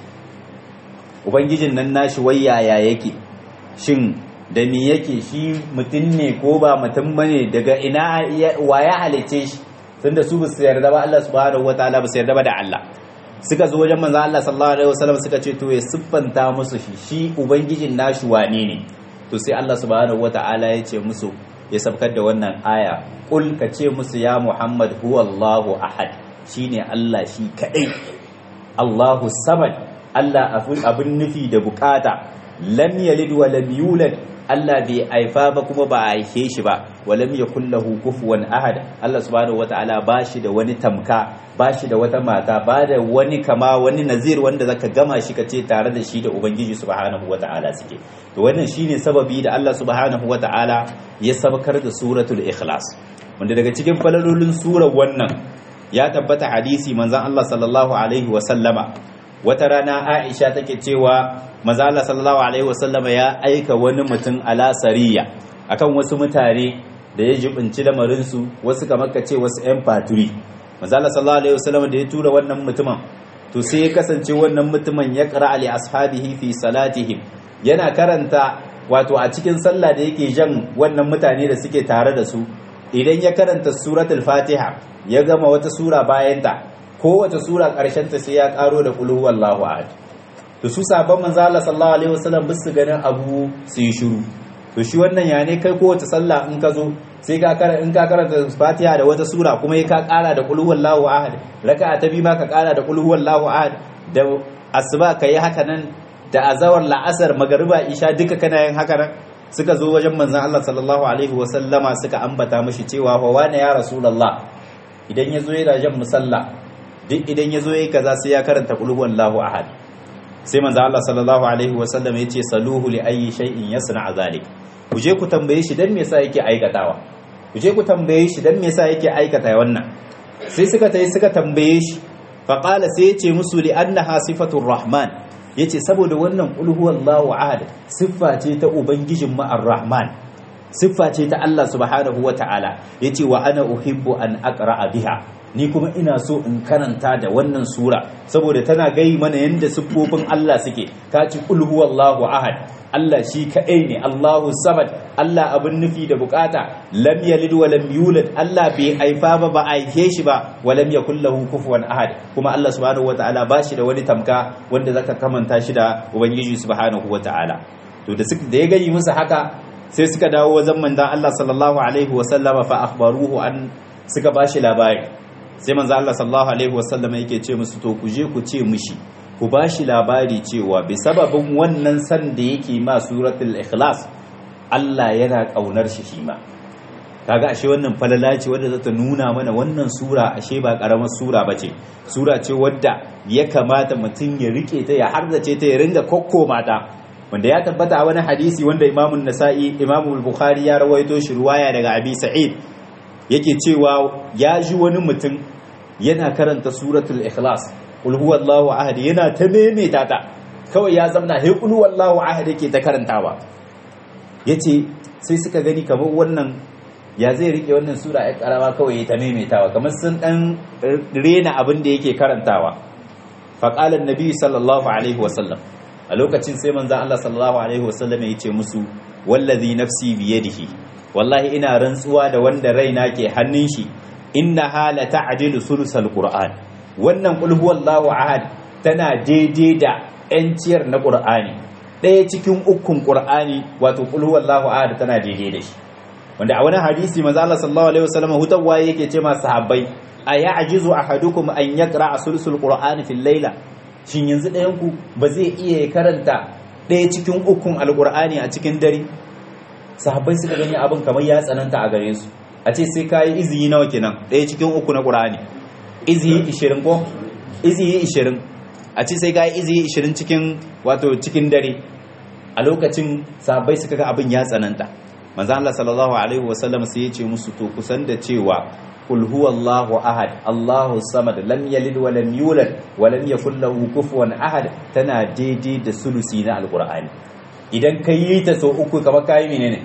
Ubangijin nan nashi wai yaya yake shin da me yake shi mutum ne ko ba mutum bane daga ina wa ya halice shi tunda su ba su yarda ba Allah subhanahu wataala ba su yarda ba da Allah suka zo wajen manzan Allah sallallahu alaihi wasallam suka ce to ya siffanta musu shi shi ubangijin nashi wane ne to sai Allah subhanahu wata'ala ya ce musu ya sabkar da wannan aya kul ka ce musu ya Muhammad huwallahu ahad shine Allah shi kadai Allahu samad Allah abin nufi da bukata lam yalid wa lam yulad Allah bai haifa ba kuma ba a haife shi ba wa lam yakul lahu kufuwan ahad Allah subhanahu wata'ala ba shi da wani tamka ba shi da wata mata ba da wani kama wani nazir wanda zaka gama shi ka ce tare da shi da ubangiji subhanahu wata'ala suke to wannan shine sababi da Allah subhanahu wata'ala ya sabkar da suratul ikhlas wanda daga cikin falalolin surar wannan ya tabbata hadisi manzon Allah sallallahu alaihi wa sallama wata rana Aisha take cewa manzon Allah sallallahu alaihi wa sallama ya aika wani mutum ala sariya akan wasu mutane da ya jibinci lamarin su wasu kamar ka ce wasu yan faturi manzon Allah sallallahu alaihi wa sallama da ya tura wannan mutumin to sai ya kasance wannan mutumin ya qara ali ashabihi fi salatihim yana karanta wato a cikin sallah da yake jan wannan mutane da suke tare da su idan ya karanta suratul fatiha ya gama wata sura bayanta ko wata sura karshen ta sai ya karo da qul huwallahu ahad to su sabon manzo Allah sallallahu alaihi wasallam bisu ganin abu su yi shiru to shi wannan ya ne kai ko wata sallah in ka zo sai ka karanta in ka karanta fatiha da wata sura kuma ya ka kara da qul huwallahu ahad raka'a ta biyu ma ka kara da qul huwallahu ahad da asuba kai haka nan da azawar la'asar magariba isha duka kana yin haka nan suka zo wajen manzon Allah sallallahu alaihi wa sallama suka ambata mishi cewa fa wani ya rasulullah idan yazo yana jan musalla duk idan yazo yayi kaza sai ya karanta qul huwallahu ahad sai manzon Allah sallallahu alaihi wa sallam yace saluhu li ayyi shay'in yasna zalik ku je ku tambaye shi dan me yasa yake aikatawa ku je ku tambaye shi dan me yasa yake aikata wannan sai suka tayi suka tambaye shi faqala sai yace musu li annaha sifatur rahman ya ce saboda wannan ƙulhuwallahu ahad siffa ce ta ubangijin ma'ar rahman siffa ce ta Allah subhanahu wa ta'ala ya ce wa ana uhibbu an aqra'a biha ni kuma ina so in karanta da wannan sura saboda tana gai mana yadda siffofin Allah suke ka ci ƙulhuwallahu ahad Allah shi kaɗai ne Allahu samad Allah abin nufi da bukata lam yalid wa lam yulad Allah bai haifa ba ba aihe shi ba wa lam yakul lahu kufuwan ahad kuma Allah subhanahu wataala ba shi da wani tamka wanda zaka kamanta shi da ubangiji subhanahu wataala to da suka da ya gani musu haka sai suka dawo wajen manzon Allah sallallahu alaihi wa sallama fa akhbaruhu an suka bashi labari sai manzon Allah sallallahu alaihi wa sallama yake ce musu to ku je ku ce mishi ku ba shi labari cewa bi sababin wannan san da yake ma suratul ikhlas Allah yana kaunar shi shi ma kaga ashe wannan falala ce wadda zata nuna mana wannan sura ashe ba karamar sura bace sura ce wadda ya kamata mutum ya rike ta ya harzace ta ya ringa kokko mata wanda ya tabbata a wani hadisi wanda imamun nasa'i imamu bukhari ya rawaito shi ruwaya daga abi sa'id yake cewa ya ji wani mutum yana karanta suratul ikhlas qul huwallahu ahad yana ta maimaita ta kawai ya zamna he qul huwallahu ahad yake ta karantawa yace sai suka gani kamar wannan ya zai rike wannan sura ya karama kawai ya ta maimaitawa kamar sun dan rena abin da yake karantawa fa qala annabi sallallahu alaihi wasallam a lokacin sai manzon Allah sallallahu alaihi wasallam ya ce musu wallazi nafsi biyadihi wallahi ina rantsuwa da wanda raina ke hannun shi inna hala ta'dilu sulusal qur'an wannan qul huwallahu ahad tana daidai da yanciyar na qur'ani ɗaya cikin ukun qur'ani wato qul huwallahu ahad tana daidai da shi wanda a wani hadisi manzo Allah sallallahu alaihi wasallam hutawa yake ce ma sahabbai aya ajizu ahadukum an yaqra sulusul qur'ani fil layla shin yanzu ɗayan ku ba zai iya karanta ɗaya cikin ukun alqur'ani a cikin dare sahabbai suka gani abin kamar ya tsananta a gare su a ce sai kayi iziyi nawa kenan ɗaya cikin uku na qur'ani iziyi 20 ko iziyi 20 a ce sai kayi iziyi 20 cikin wato cikin dare a lokacin sahabbai suka ga abin ya tsananta manzo Allah sallallahu alaihi wasallam sai ya ce musu to kusan da cewa qul huwallahu ahad Allahu samad lam yalid wa lam yulad wa lam yakul lahu kufuwan ahad tana daidai da sulusi na alqur'ani idan kai yi ta so uku kamar kai menene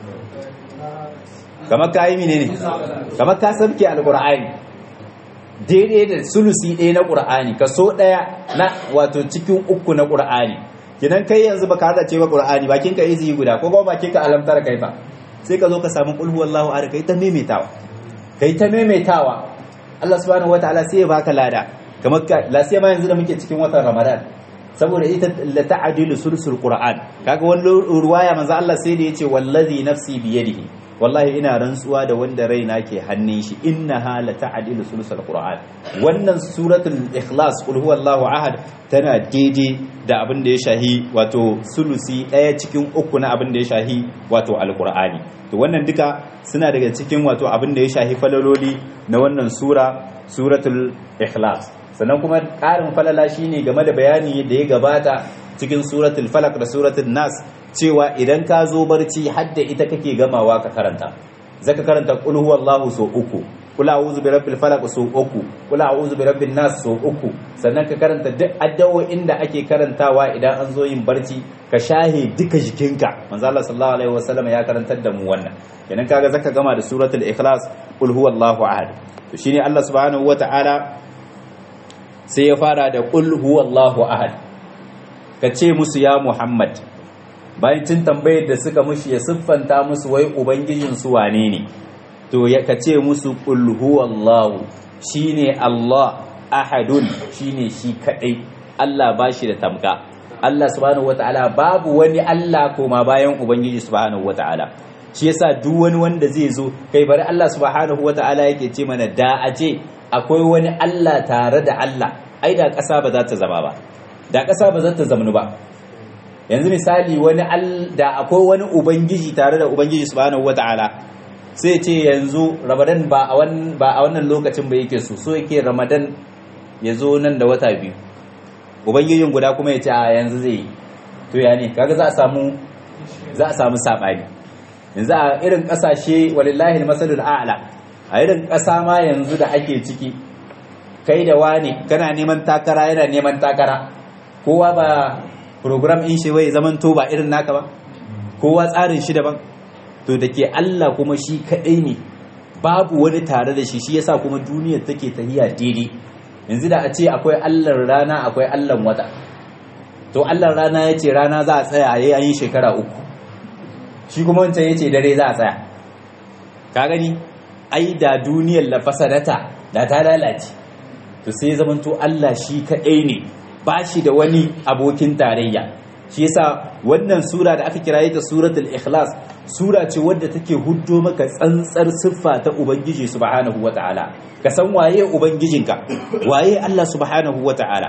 kamar kai menene kamar ka sabke alqur'ani daidai da sulusi ɗaya na qur'ani kaso ɗaya na wato cikin uku na qur'ani kidan kai yanzu baka hada ce ba qur'ani bakin ka izi guda ko kuma bakin ka alamtar kai fa sai ka zo ka samu qul huwallahu ahad kai ta maimaitawa kai ta maimaitawa Allah subhanahu wataala sai ya baka lada kamar ka la sai ma yanzu da muke cikin watan Ramadan saboda ita la ta'dilu sulsul qur'an kaga wani ruwaya manzo Allah sai da yace wallazi nafsi biyadihi wallahi ina rantsuwa da wanda raina ke hannun shi innaha la ta'dilu sulsul qur'an wannan suratul ikhlas qul huwallahu ahad tana daidai da abin da ya shahi wato sulusi daya cikin uku na abin da ya shahi wato alqur'ani to wannan duka suna daga cikin wato abin da ya shahi falaloli na wannan sura suratul ikhlas sannan kuma ƙarin falala shine game da bayani da ya gabata cikin suratul falak da suratul nas cewa idan ka zo barci hadda ita kake gamawa ka karanta zaka karanta qul huwallahu so uku kul a'udhu bi rabbil falaq so uku kul a'udhu bi rabbin nas so uku sannan ka karanta duk addu'o'in da ake karantawa idan an zo yin barci ka shahe duka jikinka manzo Allah sallallahu alaihi wasallam ya karantar da mu wannan kenan kaga zaka gama da suratul ikhlas kul huwallahu ahad to shine Allah subhanahu wataala sai ya fara da kul huwallahu ahad ka ce musu ya Muhammad bayan tun tambayar da suka mushi ya siffanta musu wai ubangijin su wane ne to ya kace musu qul huwallahu shine Allah ahadun shine shi kadai Allah bashi da tamka Allah subhanahu wataala babu wani Allah koma bayan ubangiji subhanahu wataala shi yasa duk wani wanda zai zo kai bari Allah subhanahu wataala yake ce mana da aje akwai wani Allah tare da Allah ai da ƙasa ba za ta zama ba da ƙasa ba za ta zamanu ba yanzu misali wani da akwai wani ubangiji tare da ubangiji subhanahu wataala sai ce yanzu ramadan ba a wannan lokacin ba yake so so yake ramadan ya zo nan da wata biyu ubangijin guda kuma ya ce a yanzu zai yi to ya ne kaga za a samu za a samu saɓani yanzu a irin ƙasashe walillahi masalul a'la a irin ƙasa ma yanzu da ake ciki kai da wani kana neman takara yana neman takara kowa ba program in shi wai zaman to ba irin naka ba kowa tsarin shi daban to da ke Allah kuma shi kaɗai ne babu wani tare da shi shi yasa kuma duniyar take tahiya daidai yanzu da a ce akwai Allahn rana akwai Allahn wata to Allahn rana ya ce rana za a tsaya a yayin shekara uku shi kuma wancan ya ce dare za a tsaya ka gani ai da duniyar la fasadata da ta lalace to sai zamanto Allah shi kaɗai ne ba shi da wani abokin tarayya shi yasa wannan sura da aka kiraye ta suratul ikhlas sura ce wadda take huddo maka tsantsar siffa ta ubangiji subhanahu wataala ka san waye ubangijinka waye Allah subhanahu wataala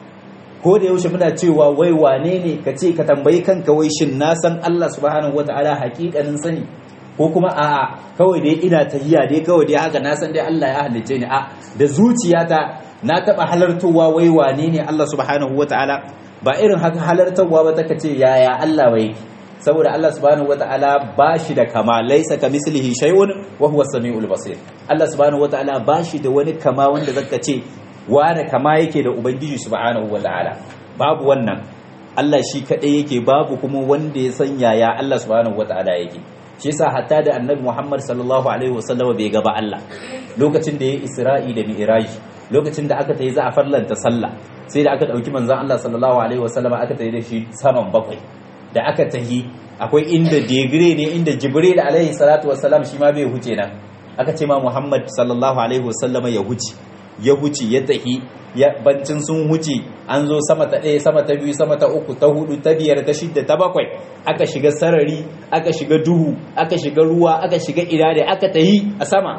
ko da yaushe muna cewa wai wane ne ka ce ka tambayi kanka wai shin na san Allah subhanahu wataala hakikanin sani ko kuma a'a kawai dai ina tahiya dai kawai dai haka na san dai Allah ya halicce ni a da zuciyata na taba halartowa wai wane ne Allah subhanahu wataala ba irin haka halartarwa ba ta ce yaya Allah wai saboda Allah subhanahu wataala ba shi da kama laisa ka mislihi shay'un wa huwa samiul basir Allah subhanahu wataala ba shi da wani kama wanda zaka ce wani kama yake da ubangiji subhanahu wataala babu wannan Allah shi kadai yake babu kuma wanda ya san yaya Allah subhanahu wataala yake shi yasa hatta da annabi Muhammad sallallahu alaihi wasallam bai gaba Allah lokacin da ya Isra'i da Mi'raj lokacin da aka tayi za a farlanta sallah sai da aka dauki manzon Allah sallallahu alaihi wasallam aka tayi da shi saman bakwai da aka tahi akwai inda degre ne inda Jibril alaihi salatu wassalam shi ma bai huce nan aka ce ma Muhammad sallallahu alaihi wasallam ya huce ya huce ya tahi ya bancin sun huce an zo sama ta ɗaya sama ta biyu sama ta uku ta hudu ta biyar ta shidda ta bakwai aka shiga sarari aka shiga duhu aka shiga ruwa aka shiga irade aka tahi a sama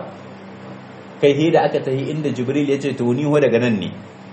kai he da aka tahi inda jibril ya ce to ni ho daga nan ne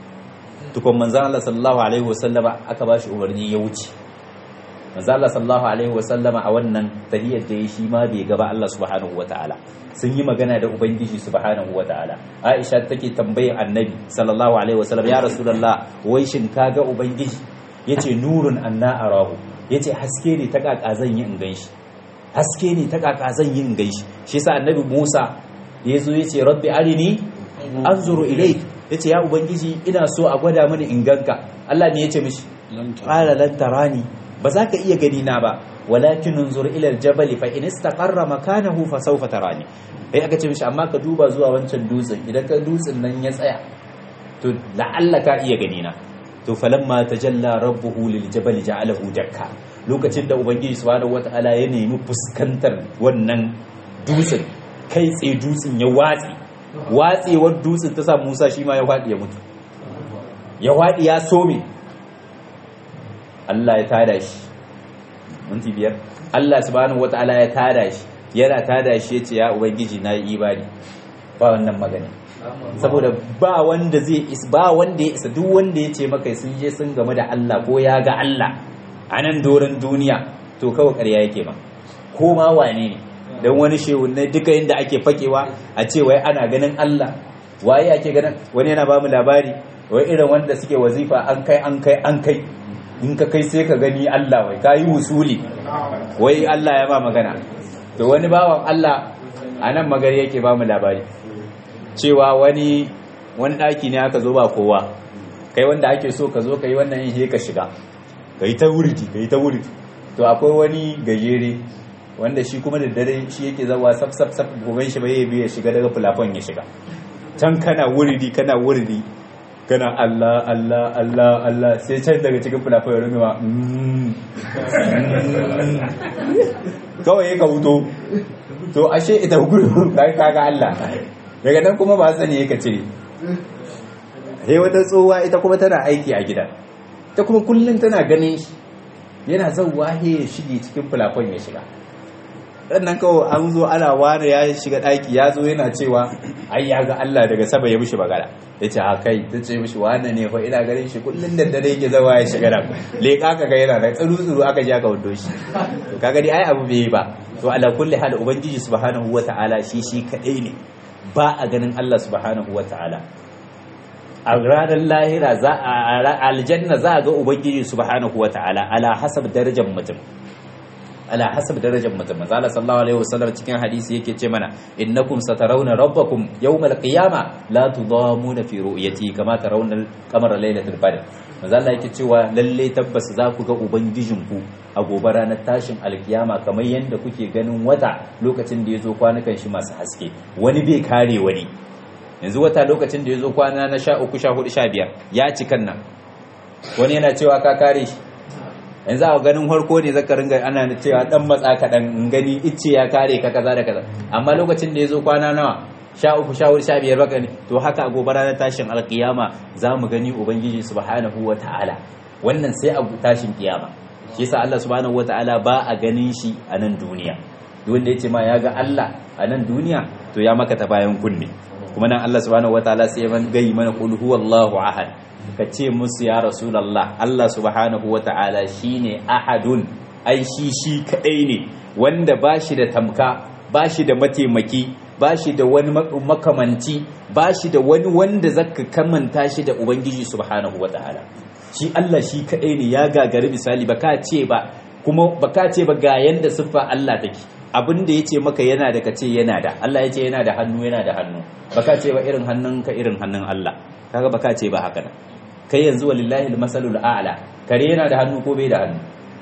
tukun manzan Allah sallallahu alaihi wasallama aka ba shi umarni ya wuce manzan Allah sallallahu alaihi wasallama a wannan tahiyar da ya shi ma bai gaba Allah subhanahu wataala sun yi magana da ubangiji subhanahu wataala Aisha take tambayin annabi sallallahu alaihi wasallam ya rasulullah wai shin kaga ubangiji yace nurun anna arahu yace haske ne ta kaka zan yi in ganshi haske ne ta kaka zan yi in ganshi shi yasa annabi Musa ya zo ya ce rabbi arini anzuru ilaik ya ce ya ubangiji ina so a gwada mini in ganka Allah ne ya ce mishi qala lan tarani ba za ka iya gani na ba walakin unzur ila aljabal fa in istaqarra makanahu fa sawfa tarani sai aka ce mishi amma ka duba zuwa wancan dutsen idan ka dutsen nan ya tsaya to la'alla ka iya gani na to falamma tajalla rabbuhu liljabal ja'alahu dakka lokacin da ubangiji subhanahu wataala ya nemi fuskantar wannan dutsen kai tsaye dutsen ya watse watsewar dutsen ta sa musa shi ma ya waɗi ya mutu ya waɗi ya some Allah ya tada shi minti biyar Allah subhanahu wata'ala ya tada shi yana tada shi ya ce ya ubangiji na yi ibadi ba wannan magana saboda ba wanda zai is ba wanda ya isa duk wanda ya ce maka sun je sun game da Allah ko ya ga Allah a nan doron duniya to kawai ƙarya yake ma ko ma wane ne don wani shehunai duka inda ake fakewa a ce wai ana ganin Allah waye ake ganin wani yana ba mu labari wai irin wanda suke wazifa an kai an kai an kai in ka kai sai ka gani Allah wai ka yi wusuli wai Allah ya ba magana to wani bawan Allah a nan magari yake ba mu labari cewa wani wani ɗaki ne aka zo ba kowa kai wanda ake so ka zo ka yi wannan yin ka shiga ka yi ta wurdi ka yi ta wurdi to akwai wani gajere wanda shi kuma da dare shi yake zawa saf saf saf goben shi bai biya shiga daga fulafon ya shiga can kana wurdi kana wurdi kana Allah Allah Allah Allah sai can daga cikin fulafon ya runguwa kawai ka wuto to ashe ita gudu kai kaga Allah daga nan kuma ba sani ka cire he wata tsohuwa ita kuma tana aiki a gida ta kuma kullum tana ganin shi yana zauwa he ya shige cikin fulafon ya shiga sannan kawai an zo ana ware ya shiga ɗaki ya zo yana cewa ai ya ga Allah daga saba ya mishi bagara ya ce kai ta ce mishi wannan ne fa ina ganin shi kullum da dare yake zawa ya shiga da leƙa ka ga yana da tsuru tsuru aka ji aka wando shi to kaga dai ai abu bai ba to ala kulli hal ubangiji subhanahu wata'ala shi shi kadai ne ba a ganin Allah subhanahu wata'ala a ranar lahira za a aljanna za a ga ubangiji subhanahu wata'ala ala hasab darajar mutum ala hasab darajar mutum manzo Allah sallallahu alaihi wasallam cikin hadisi yake ce mana innakum satarawna rabbakum yawmal qiyama la tudamuna fi ru'yati kama tarawna al-qamara laylatul badr manzo Allah yake cewa lalle tabbas za ku ga ubangijinku a gobe ranar tashin alkiyama kamar yadda kuke ganin wata lokacin da yazo kwanukan shi masu haske wani bai kare wani yanzu wata lokacin da yazo kwana na 13 14 15 ya cikan nan wani yana cewa ka kare shi yanzu a ganin harko ne zaka ringa ana cewa dan matsa kaɗan in gani icce ya kare ka kaza da kaza amma lokacin da ya zo kwana nawa sha uku sha hudu sha biyar baka ne to haka a gobe ranar tashin alkiyama za mu gani ubangiji subhanahu wa ta'ala wannan sai a tashin kiyama shi yasa Allah subhanahu wa ta'ala ba a ganin shi a nan duniya duk wanda yace ma ya ga Allah a nan duniya to ya maka ta bayan kunne kuma nan Allah subhanahu wa ta'ala sai ya gayi mana qul huwallahu ahad ka ce musu ya rasulallah Allah subhanahu wa ta'ala shi ne ahadun ai shi shi kaɗai ne wanda ba shi da tamka ba shi da mataimaki ba shi da wani makamanci ba shi da wani wanda zaka kamanta shi da ubangiji subhanahu wa ta'ala shi Allah shi kaɗai ne ya gagari misali ba ka ce ba kuma ba ka ce ba ga yanda siffa Allah take abin da ya ce maka yana da ka ce yana da Allah ya ce yana da hannu yana da hannu ba ka ce ba irin hannunka irin hannun Allah kaga ba ka ce ba haka nan kai yanzu walillahi almasalul a'la kare yana da hannu ko bai da hannu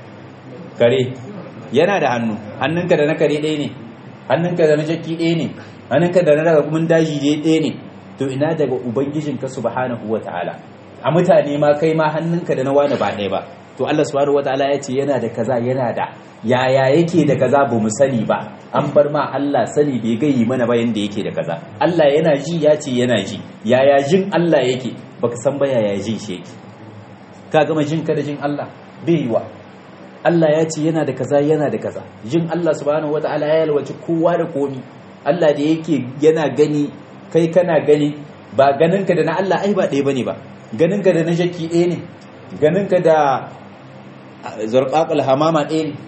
kare yana da hannu hannunka da na kare ɗaya ne hannunka da na jakki ɗaya ne hannunka da na daga kuma daji ɗaya ne to ina daga ubangijinka subhanahu wata'ala a mutane ma kai ma hannunka da na wani ba ɗaya ba to Allah subhanahu wata'ala ya ce yana da kaza yana da yaya yake da kaza ba mu sani ba an bar ma Allah sani bai gayi mana ba yanda yake da kaza Allah yana ji ya ce yana ji yaya jin Allah yake baka san ba yaya jin shi yake ka gama jin ka da jin Allah bai yi wa Allah ya ce yana da kaza yana da kaza jin Allah subhanahu wataala ya yalwaci kowa da komi Allah da yake yana gani kai kana gani ba ganin ka da na Allah ai ba ɗaya bane ba ganin ka da na shakki ɗaya ne ganin ka da zarqaqal hamama ɗaya ne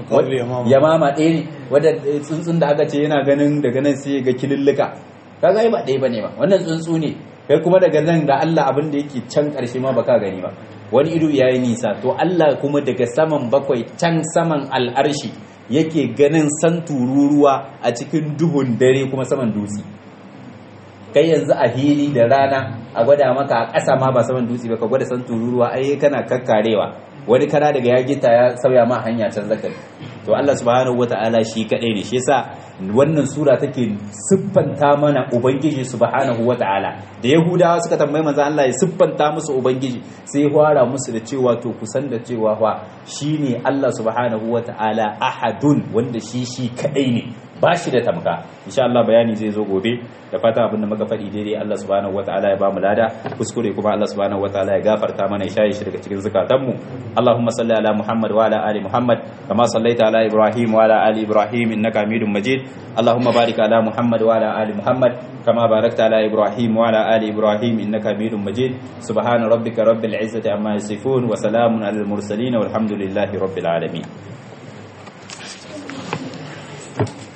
yamama ɗaya ne wadda tsuntsun da aka ce yana ganin daga nan sai ga kilillika kaga ai ba ɗaya bane ba wannan tsuntsu ne kai kuma daga nan da Allah abin da yake can ƙarshe ma baka gani ba wani ido yayi nisa to Allah kuma daga saman bakwai can saman al'arshi yake ganin san tururuwa a cikin duhun dare kuma saman dutse kai yanzu a hili da rana a gwada maka a ƙasa ma ba saman dutse ba ka gwada san tururuwa ai kana kakkarewa wani kana daga ya gita ya sauya ma hanya can zakari to Allah subhanahu wata'ala shi kadai ne shi yasa wannan sura take siffanta mana ubangiji subhanahu wata'ala da yahudawa suka tambayi manzo Allah ya siffanta musu ubangiji sai fara musu da cewa to kusan da cewa fa shine Allah subhanahu wata'ala ahadun wanda shi shi kadai ne ba shi da tamka insha Allah bayani zai zo gobe da fata abinda muka faɗi daidai Allah subhanahu wataala ya bamu lada kuskure kuma Allah subhanahu wataala ya gafarta mana ya shaye shi daga cikin zukatanmu Allahumma salli ala Muhammad wa ala ali Muhammad kama sallaita ala Ibrahim wa ala ali Ibrahim innaka Hamidum Majid Allahumma barik ala Muhammad wa ala ali Muhammad kama barakta ala Ibrahim wa ala ali Ibrahim innaka Hamidum Majid subhana rabbika rabbil izzati amma yasifun wa salamun alal mursalin walhamdulillahi rabbil alamin